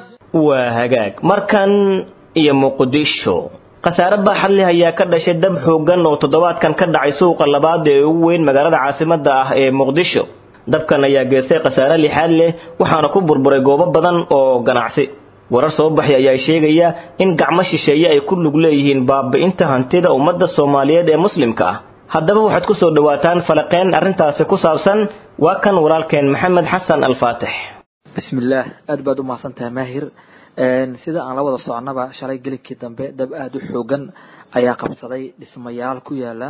waa hagaag markan iyo muqdisho khasaare baaxad leh ayaa ka dhashay dab xooggan oo toddobaadkan ka dhacay suuqa labaad ee ugu weyn magaalada caasimadda ah ee muqdisho dabkan ayaa geestay khasaare lixaad leh waxaana ku burburay goobo badan oo ganacsi warar soo baxay ayaa sheegaya in gacmo shisheeye ay ku lug leeyihiin baabi'inta hantida ummadda soomaaliyeed ee muslimka ah haddaba waxaad ku soo dhowaataan falaqeen arrintaasi ku saabsan waa kan walaalkeen maxamed xasan alfaatix bismillaah aad baad u mahadsantahay maahir sida aan la wada soconaba shalay gelinkii dambe dab aada u xoogan ayaa qabsaday dhismayaal ku yaala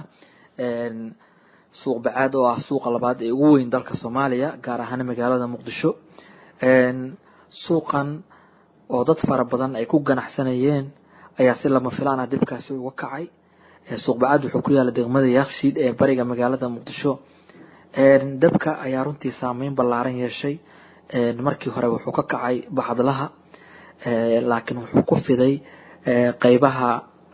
suuq bacaad oo ah suuqa labaad ee ugu weyn dalka soomaaliya gaar ahaan magaalada muqdisho suuqan oo dad fara badan ay ku ganacsanayeen ayaa si lama filaan ah dibkaasi uga kacay suuq bacaad wuxuu ku yaala degmada yakshiid ee bariga magaalada muqdisho dabka ayaa runtii saameyn ballaaran yeeshay markii hore wuxuu ka kacay bacdlaha laakiin wuxuu ku fiday qeybaha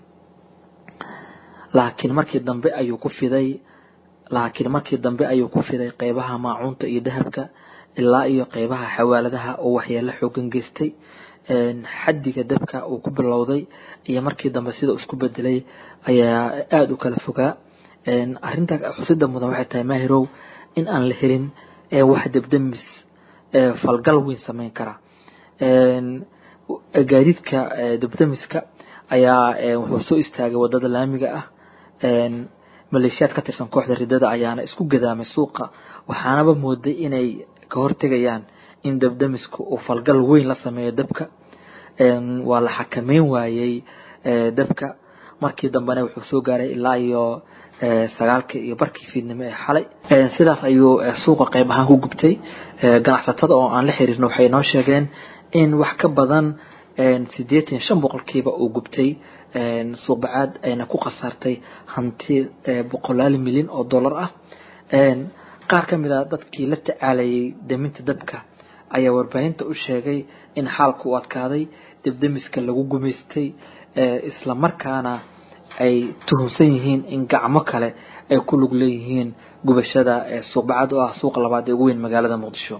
laakiin markii dambe ayuu ku fiday laakiin markii dambe ayuu ku fiday qeybaha maacuunta iyo dahabka ilaa iyo qeybaha xawaaladaha oo waxyeelo xoogan geystay xaddiga dabka uu ku bilowday iyo markii dambe sida isku bedelay ayaa aada u kala fogaa arinta xusida mudan waxay tahay maahirow in aan la helin wax debdemis falgal weyn sameyn kara gaadiidka debdemiska ayaa wuxuu soo istaagay wadada laamiga ah maleeshiyaad ka tirsan kooxda ridada ayaana isku gadaamay suuqa waxaanaba mooday inay ka hortegayaan in debdemisku uu falgal weyn la sameeyo dabka waa la xakameyn waayey dabka markii dambena wuxuu soo gaaray ilaa iyo sagaalka iyo barkii fiidnimo ee xalay sidaas ayuu suuqa qeyb ahaan ku gubtay ganacsatada oo aan la xiriirno waxay noo sheegeen in wax ka badan sideetan iyo shan boqolkiiba uu gubtay suuq bacaad ayna ku khasaartay hanti boqolaal milyan oo dollar ah qaar ka mid a dadkii la tacaalayay deminta dabka ayaa warbaahinta u sheegay in xaalka u adkaaday debdemiska lagu gumaystay isla markaana ay tuhunsan yihiin in gacmo kale ay ku lug leeyihiin gubashada suuq bacad oo ah suuqa labaad ee ugu weyn magaalada muqdisho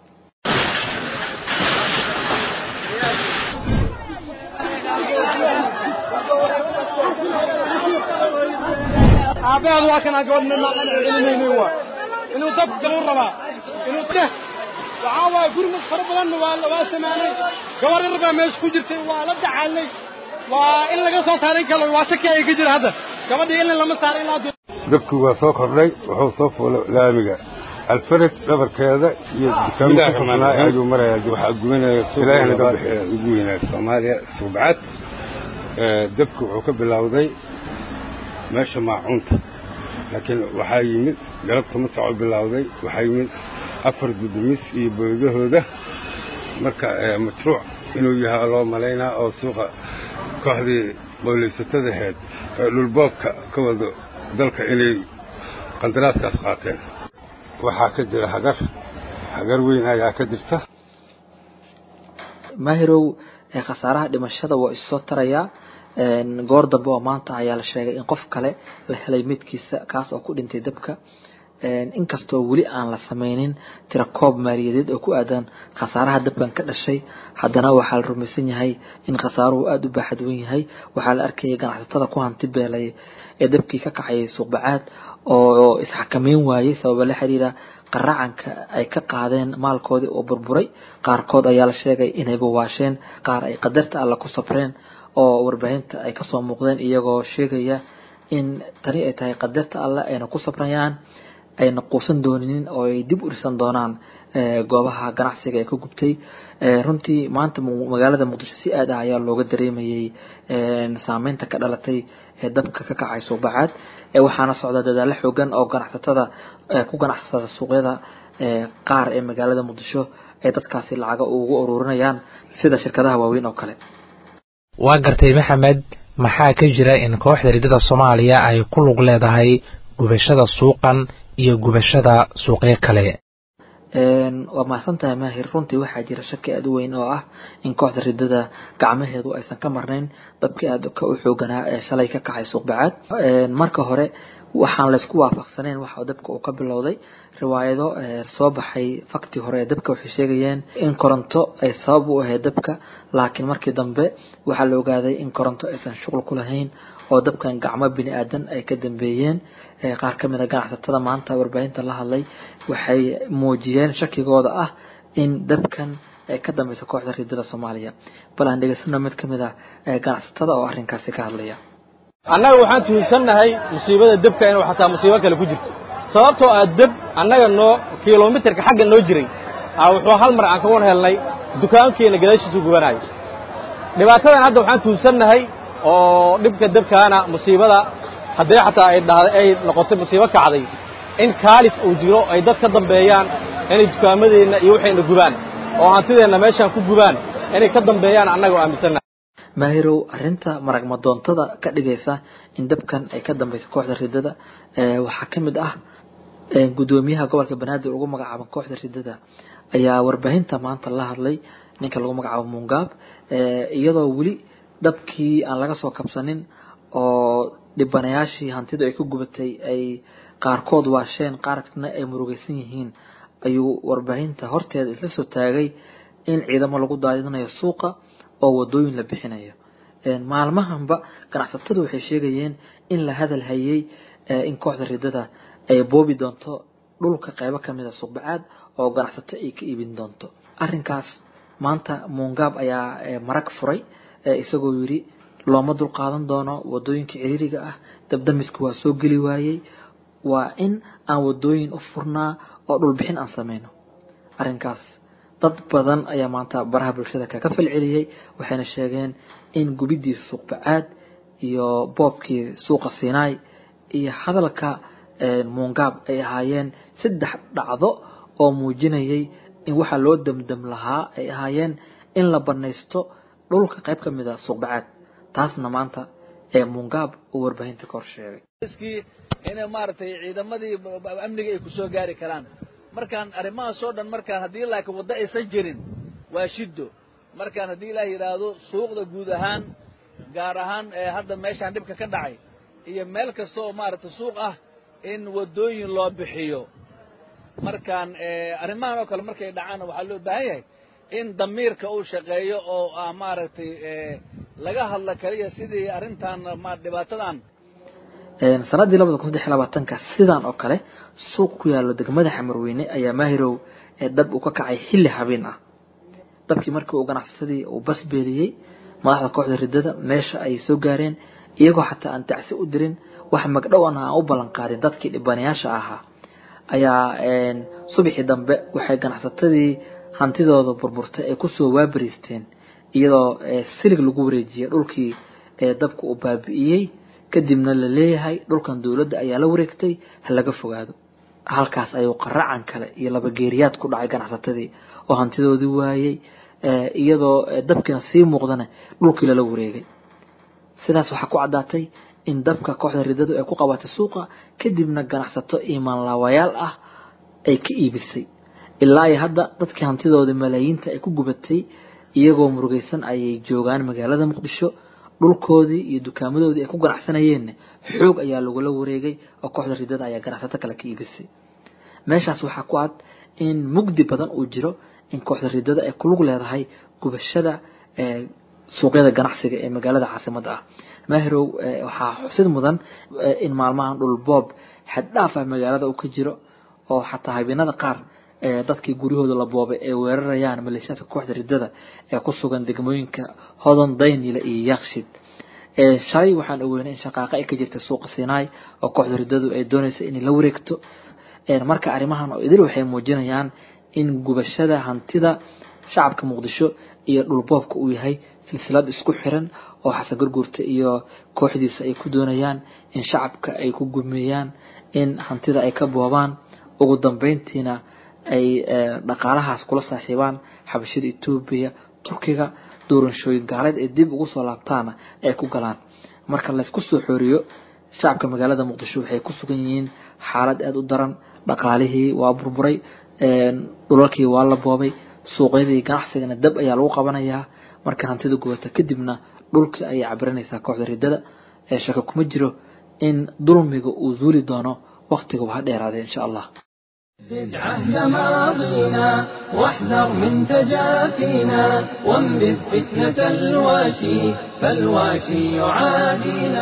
aabaheedu waa kanaa gabadh celinayna waa inuu dabka galu rabaa inuu deh waxaa waaye gurmad fara badanna waa waa samaanay gabar yar baa meesha ku jirtay waa la dacaalnay waa in laga soo saaray kale waa shaki ay ka jira hadda gabadhii ilin lama saaray ilaa dabki waa soo kordhay wuxuu soo fuulay laamiga alfarad dhabarkeeda iyo dukaamo ku furnaa ayuu marayaa waxaa gubanaya ilaahna ka bixiya ugu weynaa soomaaliya suubcad dabki wuxuu ka bilowday meesha maacuunta laakiin waxaa yimid galabta masaco bilowday waxaa yimid afar gudumis iyo boodahooda marka mashruuc inuu yahay loo malaynaa oo suuqa kooxdii boolaysatada ahayd ee dhulboobka ka wado dalka inay qandaraaskaas qaateen waxaa ka jira hagar hagar weyn ayaa ka jirta maahirow khasaaraha dhimashada waa issoo tarayaa goor dambe oo maanta ayaa la sheegay in qof kale la helay midkiisa kaas oo ku dhintay dabka inkastoo weli aan la sameynin tirakoob maaliyadeed oo ku aadan khasaaraha dabkan ka dhashay haddana waxaa la rumaysan yahay in khasaaruhu aada u baaxad wen yahay waxaa la arkayay ganacsatada ku hanti beelay ee dabkii ka kacayay suuqbacaad oo isxakameyn waayey sababa la xiriira qaracanka ay ka qaadeen maalkoodii oo burburay qaarkood ayaa la sheegay inay bawaasheen qaar ay qadarta alla ku safreen oo warbaahinta ay kasoo muuqdeen iyagoo sheegaya in tani ay tahay qadarta alle ayna ku safrayaan ayna quusan dooninin oo ay dib u dhisan doonaan goobaha ganacsiga ee ka gubtay runtii maanta magaalada muqdisho si aad ah ayaa looga dareemayay saameynta ka dhalatay ee dabka ka kacay suuqbacaad waxaana socda dadaalo xoogan oo ganacsatada ku ganacsada suuqyada qaar ee magaalada muqdisho ay dadkaasi lacaga ugu ururinayaan sida shirkadaha waaweyn oo kale waa gartay maxamed maxaa ka jira in kooxda ridada soomaaliya ay ku lug leedahay gubashada suuqan iyo gubashada suuqyo kale waa mahadsan tahay maahir runtii waxaa jira shaki aada u weyn oo ah in kooxda ridada gacmaheedu aysan ka marnayn dabkii aada ka u xooganaa ee shalay ka kacay suuqbacaad marka hore waxaan laysku waafaqsanayn waxa dabka uu ka bilowday riwaayado soo baxay fakti hore ee dabka waxay sheegayeen in koronto ay sabab u ahayd dabka laakiin markii dambe waxaa la ogaaday in koronto aysan shuqul ku lahayn oo dabkan gacmo bini aadan ay ka dambeeyeen qaar ka mid a ganacsatada maanta warbaahinta la hadlay waxay muujiyeen shakigooda ah in dabkan ay ka dambeyso kooxda ridada soomaaliya bal aan dhegeysano mid ka mid a ganacsatada oo arrinkaasi ka hadlaya annaga waxaan tuhunsannahay musiibada debka inuu xataa musiibo kale ku jirto sababtoo ah deb annaga noo kilomitarka xagga noo jiray wuxuu hal mar aan kawan helnay dukaankeena gadaashiisu gubanayo dhibaatadan hadda waxaan tuhunsannahay oo dhibka debkaana musiibada haddee xataa ay dhahday ay noqotay musiibo kacday in kaalis uu jiro ay dad ka dambeeyaan inay dukaamadeenna iyo waxayna gubaan oo hantideenna meeshaan ku gubaan inay ka dambeeyaan annaga oo aaminsannahay maahirow arrinta marag madoontada ka dhigaysa in dabkan ay ka dambeyso kooxda ridada waxaa ka mid ah guddoomiyaha gobolka banaadir ugu magacaaba kooxda ridada ayaa warbaahinta maanta la hadlay ninka lagu magacaabo mungaab iyadoo weli dabkii aan laga soo kabsanin oo dhibanayaashii hantidu ay ka gubatay ay qaarkood waasheen qaarna ay murugaysan yihiin ayuu warbaahinta horteeda isla soo taagay in ciidamo lagu daadinayo suuqa oo wadooyin la bixinayo maalmahanba ganacsatadu waxay sheegayeen in la hadal hayay in kooxda ridada ay boobi doonto dhulka qeybo kamid a suuqbacaad oo ganacsato ay ka iibin doonto arrinkaas maanta muungaab ayaa marag furay isagoo yidhi looma dulqaadan doono wadooyinka ciriiriga ah dabdamiska waa soo geli waayey waa in aan wadooyin u furnaa oo dhulbixin aan sameyno arrinkaas dad badan ayaa maanta baraha bulshada kaga falceliyey waxayna sheegeen in gubidii suuqbacaad iyo boobkii suuqa siinaay iyo hadalka muungaab ay ahaayeen saddex dhacdo oo muujinayay in waxaa loo damdam lahaa ay ahaayeen in la banaysto dhulka qayb ka mid a suuqbacaad taasna maanta ee muungaab uu warbaahinta ka hor sheegay inay maaragtay ciidamadii amniga ay ku soo gaari karaan markaan arrimahaas oo dhan markaan haddii laakiin waddo aysan jirin waa shiddo markaan haddii ilaah yidhaahdo suuqda guud ahaan gaar ahaan hadda meeshaan dhibka ka dhacay iyo meel kasta oo maaragtay suuq ah in waddooyin loo bixiyo markaan arrimahan oo kale markay dhacaanna waxaa loo baahan yahay in damiirka uu shaqeeyo oo ah maaragtay laga hadla kaliya sidii arrintan ma dhibaatadan sanadii labada kun saddex iyo labaatanka sidan oo kale suuq ku yaalo degmada xamarweyne ayaa maahirow ee dab uu ka kacay xilli habeen ah dabkii markii uu ganacsasadii uu bas beeliyey madaxda kooxda ridada meesha ay soo gaareen iyagoo xataa aan tacsi u dirin wax magdhow an aan u ballan qaadin dadkii dhibanayaasha ahaa ayaa subaxii dambe waxay ganacsatadii hantidooda burburtay ay kusoo waabariisteen iyadoo silig lagu wareejiyey dhulkii dabka uu baabi'iyey kadibna la leeyahay dhulkan dowladda ayaa la wareegtay ha laga fogaado halkaas ayuu qaracan kale iyo labageeriyaad ku dhacay ganacsatadii oo hantidoodii waayey iyadoo dabkiina sii muuqdana dhulkii lala wareegay sidaas waxaa ku caddaatay in dabka kooxda ridadu ay ku qabatay suuqa kadibna ganacsato imaanlaawayaal ah ay ka iibisay ilaa iyo hadda dadkii hantidooda malaayiinta ay ku gubatay iyagoo murugaysan ayay joogaan magaalada muqdisho dhulkoodii iyo dukaamadoodii ay ku ganacsanayeenna xoog ayaa lagula wareegay oo kooxda ridada ayaa ganacsato kale ka iibisay meeshaas waxaa ku cad in mugdi badan uu jiro in kooxda ridada ay kulug leedahay gubashada suuqyada ganacsiga ee magaalada caasimadda ah maahirow waxaa xusid mudan in maalmahan dhul boob xaddhaaf ah magaalada uu ka jiro oo xataa habeenada qaar dadkii guryahooda la boobay ay weerarayaan maleeshiyaadka kooxda ridada ee ku sugan degmooyinka hodon daynile iyo yaakshid shalay waxaan ogeynay in shaqaaqa ay ka jirta suuqa sinai oo kooxda ridadu ay doonaysa inay la wareegto marka arrimahan oo idil waxay muujinayaan in gubashada hantida shacabka muqdisho iyo dhulboobka uu yahay silsilad isku xiran oo xasan gurguurta iyo kooxdiisa ay ku doonayaan in shacabka ay ku gumeeyaan in hantida ay ka boobaan ugu dambeyntiina ay dhaqaalahaas kula saaxiibaan xabashada etoobiya turkiga doorashooyin gaaleed ay dib ugu soo laabtaana ay ku galaan marka laysku soo xooriyo shacabka magaalada muqdisho waxay ku sugan yihiin xaalad aada u daran dhaqaalihii waa burburay dhulalkii waa la boobay suuqyadii ganacsigana dab ayaa lagu qabanayaa marka hantida gubata kadibna dhulkii ayay cabiranaysaa kooxda ridada ee shaka kuma jiro in dulmiga uu zuuli doono waqtiga waa dheeraaday insha allah زد عهد ماضينا واحذر من تجافينا وانبذ فتنة الواشي فالواشي يعادينا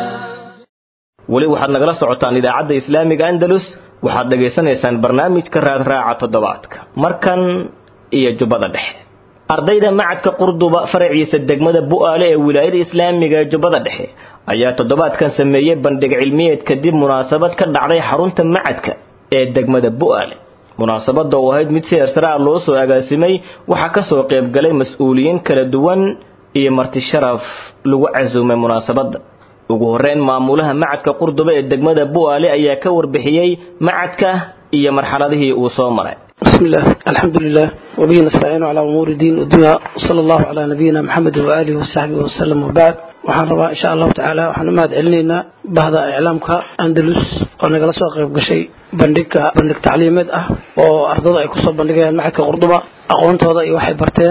weli waxaad nagala socotaan idaacadda islaamiga andalus waxaad dhegaysanaysaan barnaamijka raadraaca toddobaadka markan iyo jubbada dhexe ardayda macadka qurduba faraciisa degmada bu'aale ee wilaayada islaamiga ee jubbada dhexe ayaa toddobaadkan sameeyey bandhig cilmiyeed kadib munaasabad ka dhacday xarunta macadka ee degmada bu'aale munaasabada oo ahayd mid si hersaraha loo soo agaasimay waxaa kasoo qaybgalay mas-uuliyiin kala duwan iyo marti sharaf lagu casuumay munaasabada ugu horeyn maamulaha macadka qurduba ee degmada bu'aale ayaa ka warbixiyey macadka iyo marxaladihii uu soo maray بسم الله الحمد لله وبه نستعين على أمور الدين والدنيا وصلى الله على نبينا محمد وآله وصحبه وسلم وبعد waxaan rabaa insha allahu tacaala waxaan u mahad celinaynaa bahda iclaamka andalus oo nagala soo qayb gashay bandhigka bandhig tacliimeed ah oo ardada ay kusoo bandhigayaan macadka qurduba aqoontooda iyo waxay barteen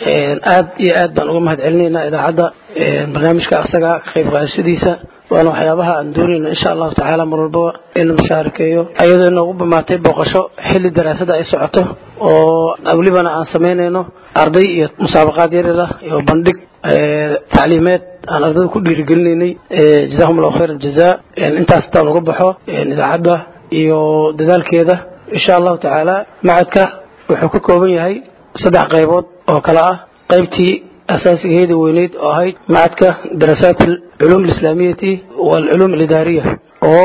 aad iyo aad baan uga mahad celinaynaa idaacadda barnaamijka asaga ka qayb qaadashadiisa waana waxyaabaha aan doonayno insha allahu tacaala mar walbaba in la mushaarakeeyo ayadoo inoogu bamaatay booqasho xilli daraasada ay socoto oo welibana aan samaynayno arday iyo musaabaqaad yaryar ah iyo bandhig tacliimeed aan ardada ku dhiirigelinaynay jazahum allahu khayr aljaza intaas intaan uga baxo idaacadda iyo dadaalkeeda insha allahu tacaala macadka wuxuu ka kooban yahay saddex qaybood oo kale ah qaybtii asaasigeeda weyneyd oo ahayd macadka daraasaat alculuum alislaamiyati waalculuum alidaariya oo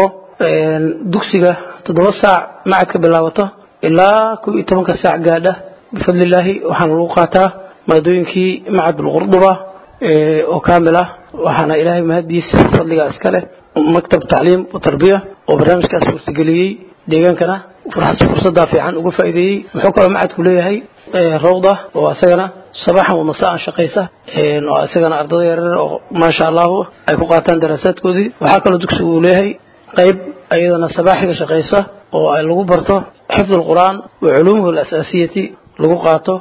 dugsiga toddoba saac macadka bilaabato ilaa kow iyo tobanka saac gaadha bifadlillaahi waxaana lagu qaataa maadooyinkii macad bulqurduba oo kaamil ah waxaana ilaahay mahadiis fadligaa iska leh maktab tacliim wa tarbiya oo barnaamijkaas suurtageliyey deegaankana fursaddaa fiican uga faa'iideeyey wuxuu kaloo macadku leeyahay rawda oo isagana sabaxan wa masaan shaqaysa oo isagana ardada yaryar oo maasha allahu ay ku qaataan daraasaadkoodii waxaa kaloo dugsigu uu leeyahay qayb ayadana sabaaxiga shaqaysa oo ay lagu barto xifd alqur'aan wa culuumuhu alasaasiyati lagu qaato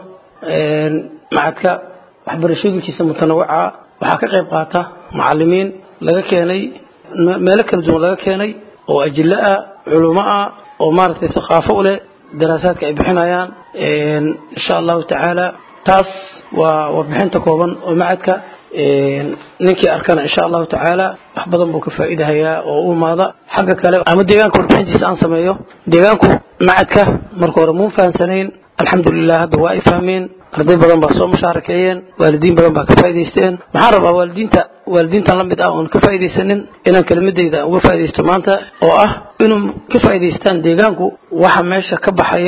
macadka waxbarashooyinkiisa mutanawica waxaa ka qayb qaata macalimiin laga keenay meelo kala duwan laga keenay oo ajilo ah culumo ah oo maaragtay thaqaafo u leh daraasaadka ay bixinayaan insha allahu tacaala taas waa warbixinta kooban oo macadka ninkii arkana insha allahu tacaala wax badan buu ka faa'iidahayaa oo u imaada xagga kale ama deegaanka warbixintiisa aan sameeyo deegaanku macadka marka hore muu fahamsanayn alxamdulilah hadda waa ay fahmeen arday badan baa soo mushaarakeeyeen waalidiin badan baa ka faa'idaysteen maxaan rabaa waalidiinta waalidiintan la mid ah oon ka faa'iidaysanin inaan kelimadayda uga faa'iidaysto maanta oo ah inuu ka faa'iidaystaan deegaanku waxa meesha ka baxaya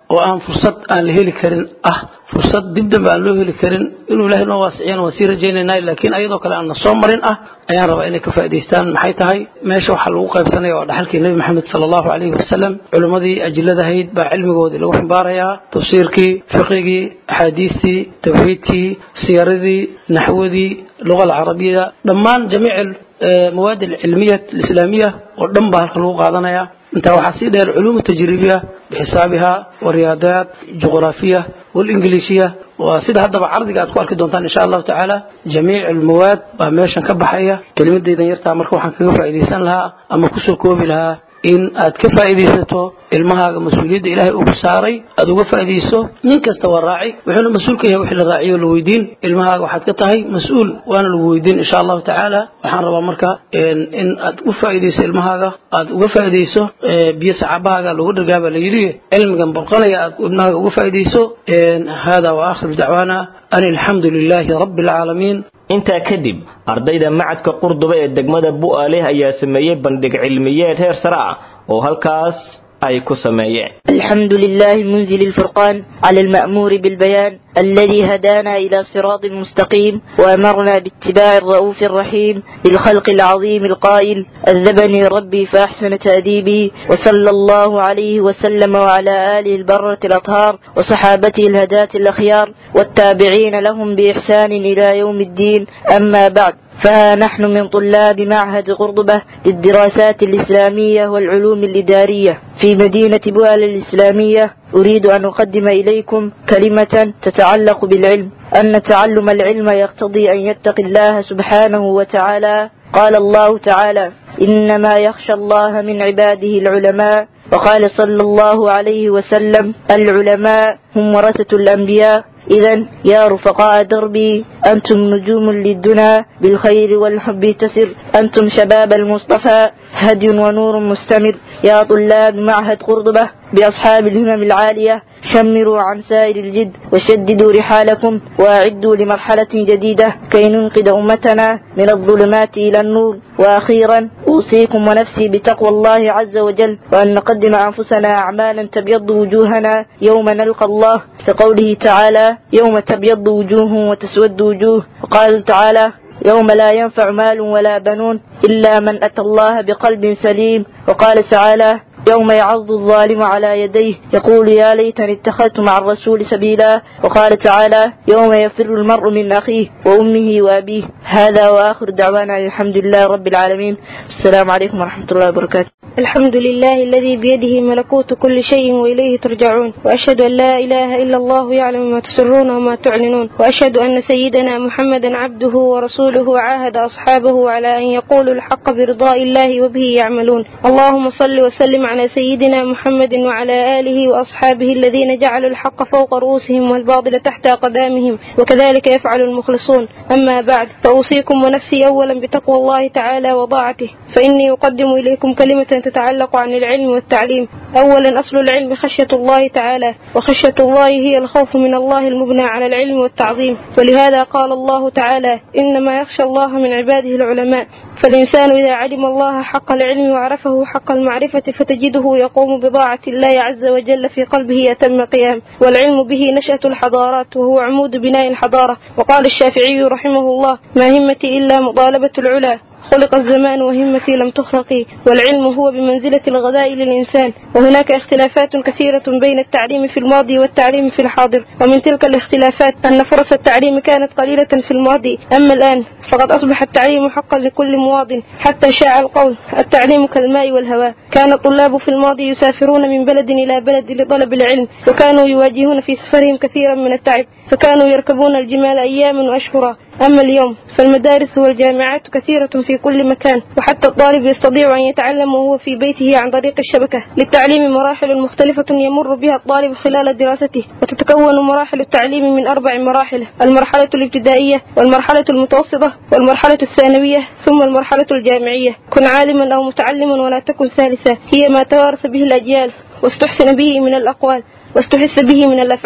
oo aan fursad aan la heli karin ah fursad dib dambe aan loo heli karin inuu ilaahay noo waasiciyana waan sii rajaynaynaa laakiin ayadoo kale aan na soo marin ah ayaan rabaa inay ka faa'idaystaan maxay tahay meesha waxaa lagu qaybsanaya waa dhaxalkii nebi maxamed sala allahu calayhi wasalam culimmadii ajilladahayd baa cilmigoodii lagu ximbaarayaa tafsiirkii fiqigii axaadiistii tawxiidkii siyaradii naxwadii luga alcarabiya dhammaan jamiic mawaad alcilmiya alislaamiya oo dhan baa halka lagu qaadanaya intaa waxaa sii dheer culuum tajribiya bixisaabiha wariyaadaat juqraafiya والإنجليزية وسيدا هذا بعرض قاعد كوارك دونتان إن شاء الله تعالى جميع المواد بمشان كبحية كلمة دي يرتع مركو حن كيف فائديسان لها أما كسو كوبي لها in aad ka faa'iidaysato ilmahaaga mas-uuliyadda ilaahay uu saaray aad uga faa'iidayso nin kasta waa raaci wuxuuna mas-uul ka yahay wixii la raaciyo la weydiin ilmahaaga waxaad ka tahay mas-uul waana lagu weydiin insha allahu tacaala waxaan rabaa marka in aad u faa'iidayso ilmahaaga aad uga faa'iidayso biyo sacaabahaaga lagu dhargaaba la yidhi cilmigan burqanaya aad ilmahaaga uga faa'iidayso hada wa akhir dacwaana an alxamdu lilaahi rabbi alcaalamiin intaa kadib ardayda macadka qurduba ee degmada bu'aaleh ayaa sameeyey bandhig cilmiyeed heer sare ah oo halkaas ay ku sameeyeen الحمد لله منزل الفرقان على المأمور بالبيان الذي هدانا إلى صراط مستقيم وأمرنا باتباع الرؤوف الرحيم للخلق العظيم القائل أذبني ربي فأحسن تأديبي وصلى الله عليه وسلم وعلى آله البرة الأطهار وصحابته الهداة الأخيار والتابعين لهم بإحسان إلى يوم الدين أما بعد فها نحن من طلاب معهد قرطبة للدراسات الإسلامية والعلوم الإدارية في مدينة بوال الإسلامية أريد أن أقدم إليكم كلمة تتعلق بالعلم أن تعلم العلم يقتضي أن يتقي الله سبحانه وتعالى قال الله تعالى إنما يخشى الله من عباده العلماء وقال صلى الله عليه وسلم العلماء هم ورثة الأنبياء إذا يا رفقاء دربي أنتم نجوم للدنا بالخير والحب تسر أنتم شباب المصطفى هدي ونور مستمر يا طلاب معهد قرطبة بأصحاب الهمم العالية شمروا عن سائر الجد وشددوا رحالكم وأعدوا لمرحلة جديدة كي ننقذ أمتنا من الظلمات إلى النور وأخيرا أوصيكم ونفسي بتقوى الله عز وجل وأن نقدم أنفسنا أعمالا تبيض وجوهنا يوم نلقى الله كقوله تعالى يوم تبيض وجوه وتسود وجوه وقال تعالى يوم لا ينفع مال ولا بنون إلا من أتى الله بقلب سليم وقال تعالى يوم يعض الظالم على يديه يقول يا ليتني اتخذت مع الرسول سبيلا وقال تعالى يوم يفر المرء من أخيه وأمه وأبيه هذا وآخر دعوانا الحمد لله رب العالمين السلام عليكم ورحمة الله وبركاته الحمد لله الذي بيده ملكوت كل شيء وإليه ترجعون وأشهد أن لا إله إلا الله يعلم ما تسرون وما تعلنون وأشهد أن سيدنا محمدا عبده ورسوله وعاهد أصحابه على أن يقولوا الحق برضاء الله وبه يعملون اللهم صل وسلم على سيدنا محمد وعلى آله وأصحابه الذين جعلوا الحق فوق رؤوسهم والباطل تحت أقدامهم وكذلك يفعل المخلصون أما بعد فأوصيكم ونفسي أولا بتقوى الله تعالى وطاعته فإني أقدم إليكم كلمة تتعلق عن العلم والتعليم أولا أصل العلم خشية الله تعالى وخشية الله هي الخوف من الله المبنى على العلم والتعظيم ولهذا قال الله تعالى إنما يخشى الله من عباده العلماء فالإنسان إذا علم الله حق العلم وعرفه حق المعرفة فتجده يقوم بضاعة الله عز وجل في قلبه أتم قيام والعلم به نشأة الحضارات وهو عمود بناء الحضارة وقال الشافعي رحمه الله ما همتي إلا مطالبة العلا خلق الزمان وهمتي لم تخلقي والعلم هو بمنزلة الغذاء للإنسان وهناك اختلافات كثيرة بين التعليم في الماضي والتعليم في الحاضر ومن تلك الاختلافات أن فرص التعليم كانت قليلة في الماضي أما الآن فقد أصبح التعليم حقا لكل مواطن حتى شاع القول التعليم كالماء والهواء كان الطلاب في الماضي يسافرون من بلد إلى بلد لطلب العلم وكانوا يواجهون في سفرهم كثيرا من التعب فكانوا يركبون الجمال أياما وأشهرا أما اليوم فالمدارس والجامعات كثيرة في كل مكان وحتى الطالب يستطيع أن يتعلم وهو في بيته عن طريق الشبكة للتعليم مراحل مختلفة يمر بها الطالب خلال دراسته وتتكون مراحل التعليم من أربع مراحل المرحلة الابتدائية والمرحلة المتوسطة والمرحلة الثانوية ثم المرحلة الجامعية كن عالما أو متعلما ولا تكن ثالثا هي ما توارث به الأجيال واستحسن به من الأقوال واستحس به من الأفعال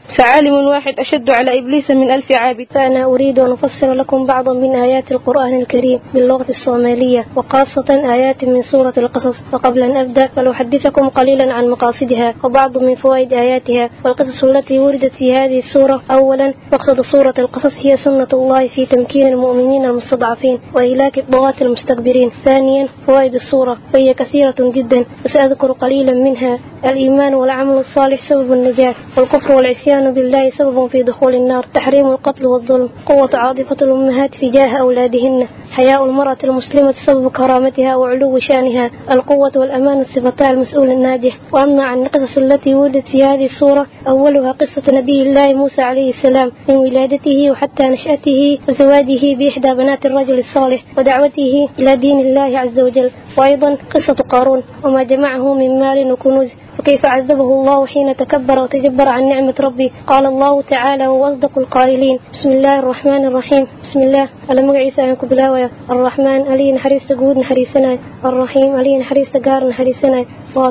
فعالم واحد أشد على إبليس من ألف عابد فأنا أريد أن أفسر لكم بعضا من آيات القرآن الكريم باللغة الصومالية وخاصة آيات من سورة القصص وقبل أن أبدأ فلأحدثكم قليلا عن مقاصدها وبعض من فوائد آياتها والقصص التي وردت في هذه السورة أولا مقصد سورة القصص هي سنة الله في تمكين المؤمنين المستضعفين وإهلاك الطغاة المستكبرين ثانيا فوائد السورة وهي كثيرة جدا وسأذكر قليلا منها الإيمان والعمل الصالح سبب النجاة والكفر والعصيان بالله سبب في دخول النار تحريم القتل والظلم قوة عاطفة الأمهات تجاه أولادهن حياء المرأة المسلمة سبب كرامتها وعلو شانها القوة والأمان صفتا المسؤول الناجح وأما عن القصص التي وردت في هذه السورة أولها قصة نبي الله موسى عليه السلام من ولادته وحتى نشأته وزواجه بإحدى بنات الرجل الصالح ودعوته إلى دين الله عز وجل وأيضا قصة قارون وما جمعه من مال وكنوز وكيف عذبه الله حين تكبر وتجبر عن نعمة ربي قال الله تعالى وهو أصدق القائلين بسم الله الرحمن الرحيم بسم الله على مقعيسة عنك بلاوية الرحمن ألي نحريس تقود نحريسنا الرحيم ألي نحريس تقار نحريسنا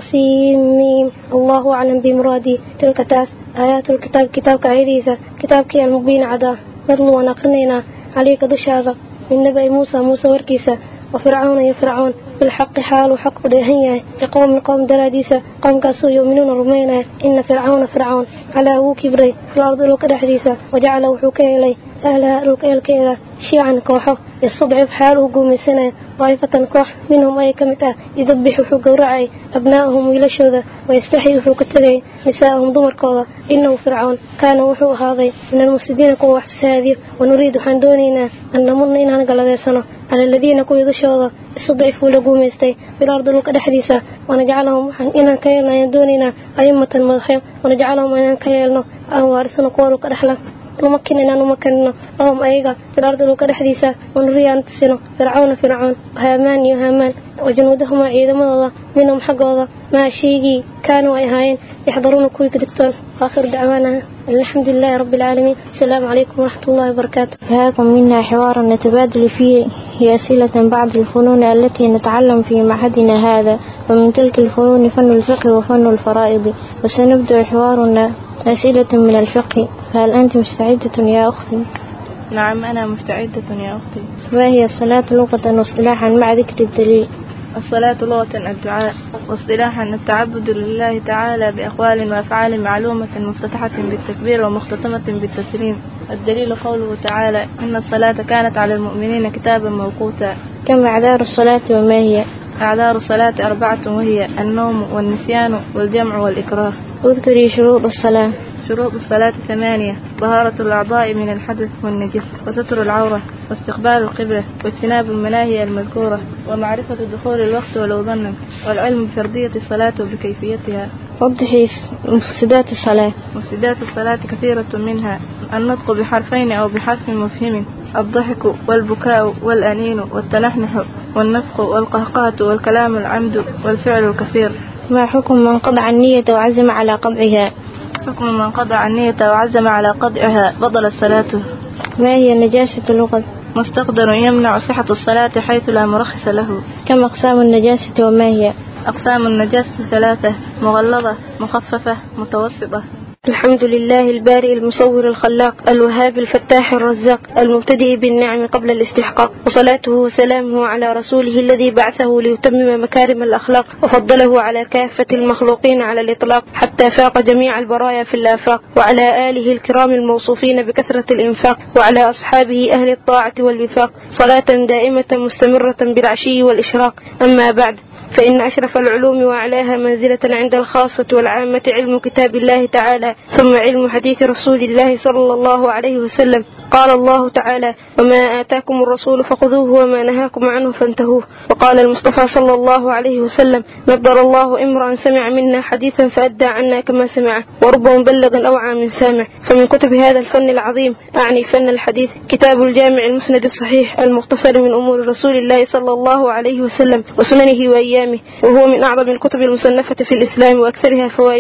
وصيم الله أعلم بمرادي تلك تاس آيات الكتاب كتاب كعيديسة كتاب كي المبين عدا نطلو ونقرنينا عليك دشاذا من نبأ موسى موسى وركيسة وفرعون يا فرعون بالحق حال وحق دهنيا لقوم من قوم دراديسة قوم كاسو يؤمنون رمينا إن فرعون فرعون على أبو كبري في الأرض لوك دحديسة وجعل وحوكي إلي أهلها لوك إلكيدا شيعا كوحه يستضعف حاله قومي سنة طائفة كوح منهم أي كمتة يذبح حوق ورعي أبنائهم ويلشوذا ويستحي حوق التغي نساءهم ضمر كوضا إنه فرعون كان وحو هذا من المفسدين كوا وحبس هذه ونريد حندونينا أن نمن إن هنقل سنة على الذين كوا يضشوذا استضعفوا لقوم يستي في الأرض لوك دحديسة ونجعلهم إن كيلنا يدوننا أئمة مضحية ونجعلهم إن كيلنا أن وارثنا قولوا كدحلا نمكن إن نمكننا لهم أيغا في الأرض لوك دحديسة ونري أن تسنو فرعون فرعون وهامان يهامان وجنودهما عيدا مضضا منهم حقوضا ما شيقي كانوا أيهاين يحضرون كوي كدكتور آخر دعوانا الحمد لله رب العالمين السلام عليكم ورحمة الله وبركاته هاكم منا حوار نتبادل فيه هي أسئلة بعض الفنون التي نتعلم في معهدنا هذا ومن تلك الفنون فن الفقه وفن الفرائض وسنبدأ حوارنا أسئلة من الفقه فهل أنت مستعدة يا أختي؟ نعم أنا مستعدة يا أختي ما هي الصلاة لغة واصطلاحا مع ذكر الدليل الصلاة لغة الدعاء واصطلاحا التعبد لله تعالى بأقوال وأفعال معلومة مفتتحة بالتكبير ومختتمة بالتسليم الدليل قوله تعالى إن الصلاة كانت على المؤمنين كتابا موقوتا كم أعذار الصلاة وما هي أعذار الصلاة أربعة وهي النوم والنسيان والجمع والإكراه اذكري شروط الصلاة شروط الصلاة ثمانية طهارة الأعضاء من الحدث والنجس وستر العورة واستقبال القبلة واجتناب المناهي المذكورة ومعرفة دخول الوقت ولو ظنا والعلم بفرضية الصلاة وبكيفيتها وضحي مفسدات الصلاة مفسدات الصلاة كثيرة منها النطق بحرفين أو بحرف مفهم الضحك والبكاء والأنين والتنحنح والنفخ والقهقهة والكلام العمد والفعل الكثير ما حكم من قطع النية وعزم على قطعها حكم من قطع النية وعزم على قطعها بطلت صلاته ما هي النجاسة اللغة مستقدر يمنع صحة الصلاة حيث لا مرخص له كم أقسام النجاسة وما هي أقسام النجاسة ثلاثة مغلظة مخففة متوسطة الحمد لله البارئ المصور الخلاق الوهاب الفتاح الرزاق المبتدئ بالنعم قبل الاستحقاق وصلاته وسلامه على رسوله الذي بعثه ليتمم مكارم الأخلاق وفضله على كافة المخلوقين على الإطلاق حتى فاق جميع البرايا في الآفاق وعلى آله الكرام الموصوفين بكثرة الإنفاق وعلى أصحابه أهل الطاعة والوفاق صلاة دائمة مستمرة بالعشي والإشراق أما بعد فإن أشرف العلوم وأعلاها منزلة عند الخاصة والعامة علم كتاب الله تعالى ثم علم حديث رسول الله صلى الله عليه وسلم قال الله تعالى وما آتاكم الرسول فخذوه وما نهاكم عنه فانتهوه وقال المصطفى صلى الله عليه وسلم نضر الله امرا سمع منا حديثا فأدى عنا كما سمعه ورب مبلغ أوعى من سامع فمن كتب هذا الفن العظيم أعني فن الحديث كتاب الجامع المسند الصحيح المختصر من أمور رسول الله صلى الله عليه وسلم وسننه وأيامه وهو من أعظم الكتب المصنفة في الإسلام وأكثرها فوائده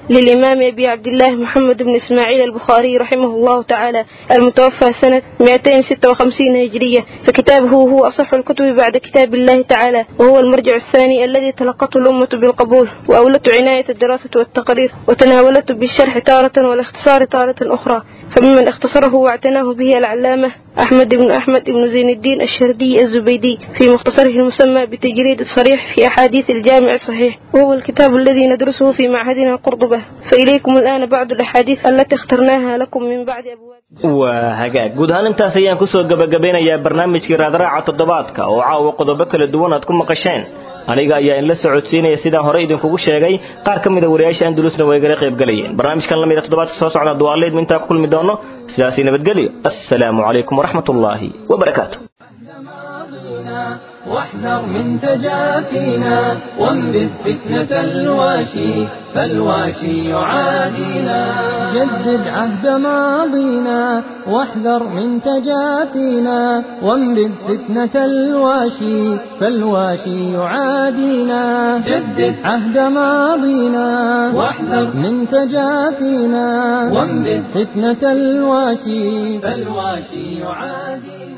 للإمام أبي عبد الله محمد بن إسماعيل البخاري رحمه الله تعالى المتوفى سنة 256 هجرية فكتابه هو أصح الكتب بعد كتاب الله تعالى وهو المرجع الثاني الذي تلقته الأمة بالقبول وأولت عناية الدراسة والتقرير وتناولته بالشرح تارة والاختصار تارة أخرى فممن اختصره واعتناه به العلامة أحمد بن أحمد بن زين الدين الشردي الزبيدي في مختصره المسمى بتجريد الصريح في أحاديث الجامع الصحيح وهو الكتاب الذي ندرسه في معهدنا قرطبة فإليكم الآن بعض الأحاديث التي اخترناها لكم من بعد أبواب waa hagaag guud ahaan intaas ayaan kusoo gabagabeynayaa barnaamijkii raadraaca toddobaadka oo caawa qodobo kala duwan aad ku maqasheen aniga ayaa inla socodsiinaya sidaan hore idinkugu sheegay qaar ka mida wariyaasha andalusna way igala qayb galayeen barnaamijkan la mida toddobaadka soo socda duwaaleed intaa ku kulmi doono sidaasi nabadgelyo assalaamu calaykum waraxmat ullaahi wabarakaatu واحذر من تجافينا وانبذ فتنة الواشي فالواشي يعادينا جدد عهد ماضينا واحذر من تجافينا وانبذ فتنة الواشي فالواشي يعادينا جدد عهد ماضينا واحذر من تجافينا وانبذ فتنة الواشي فالواشي يعادينا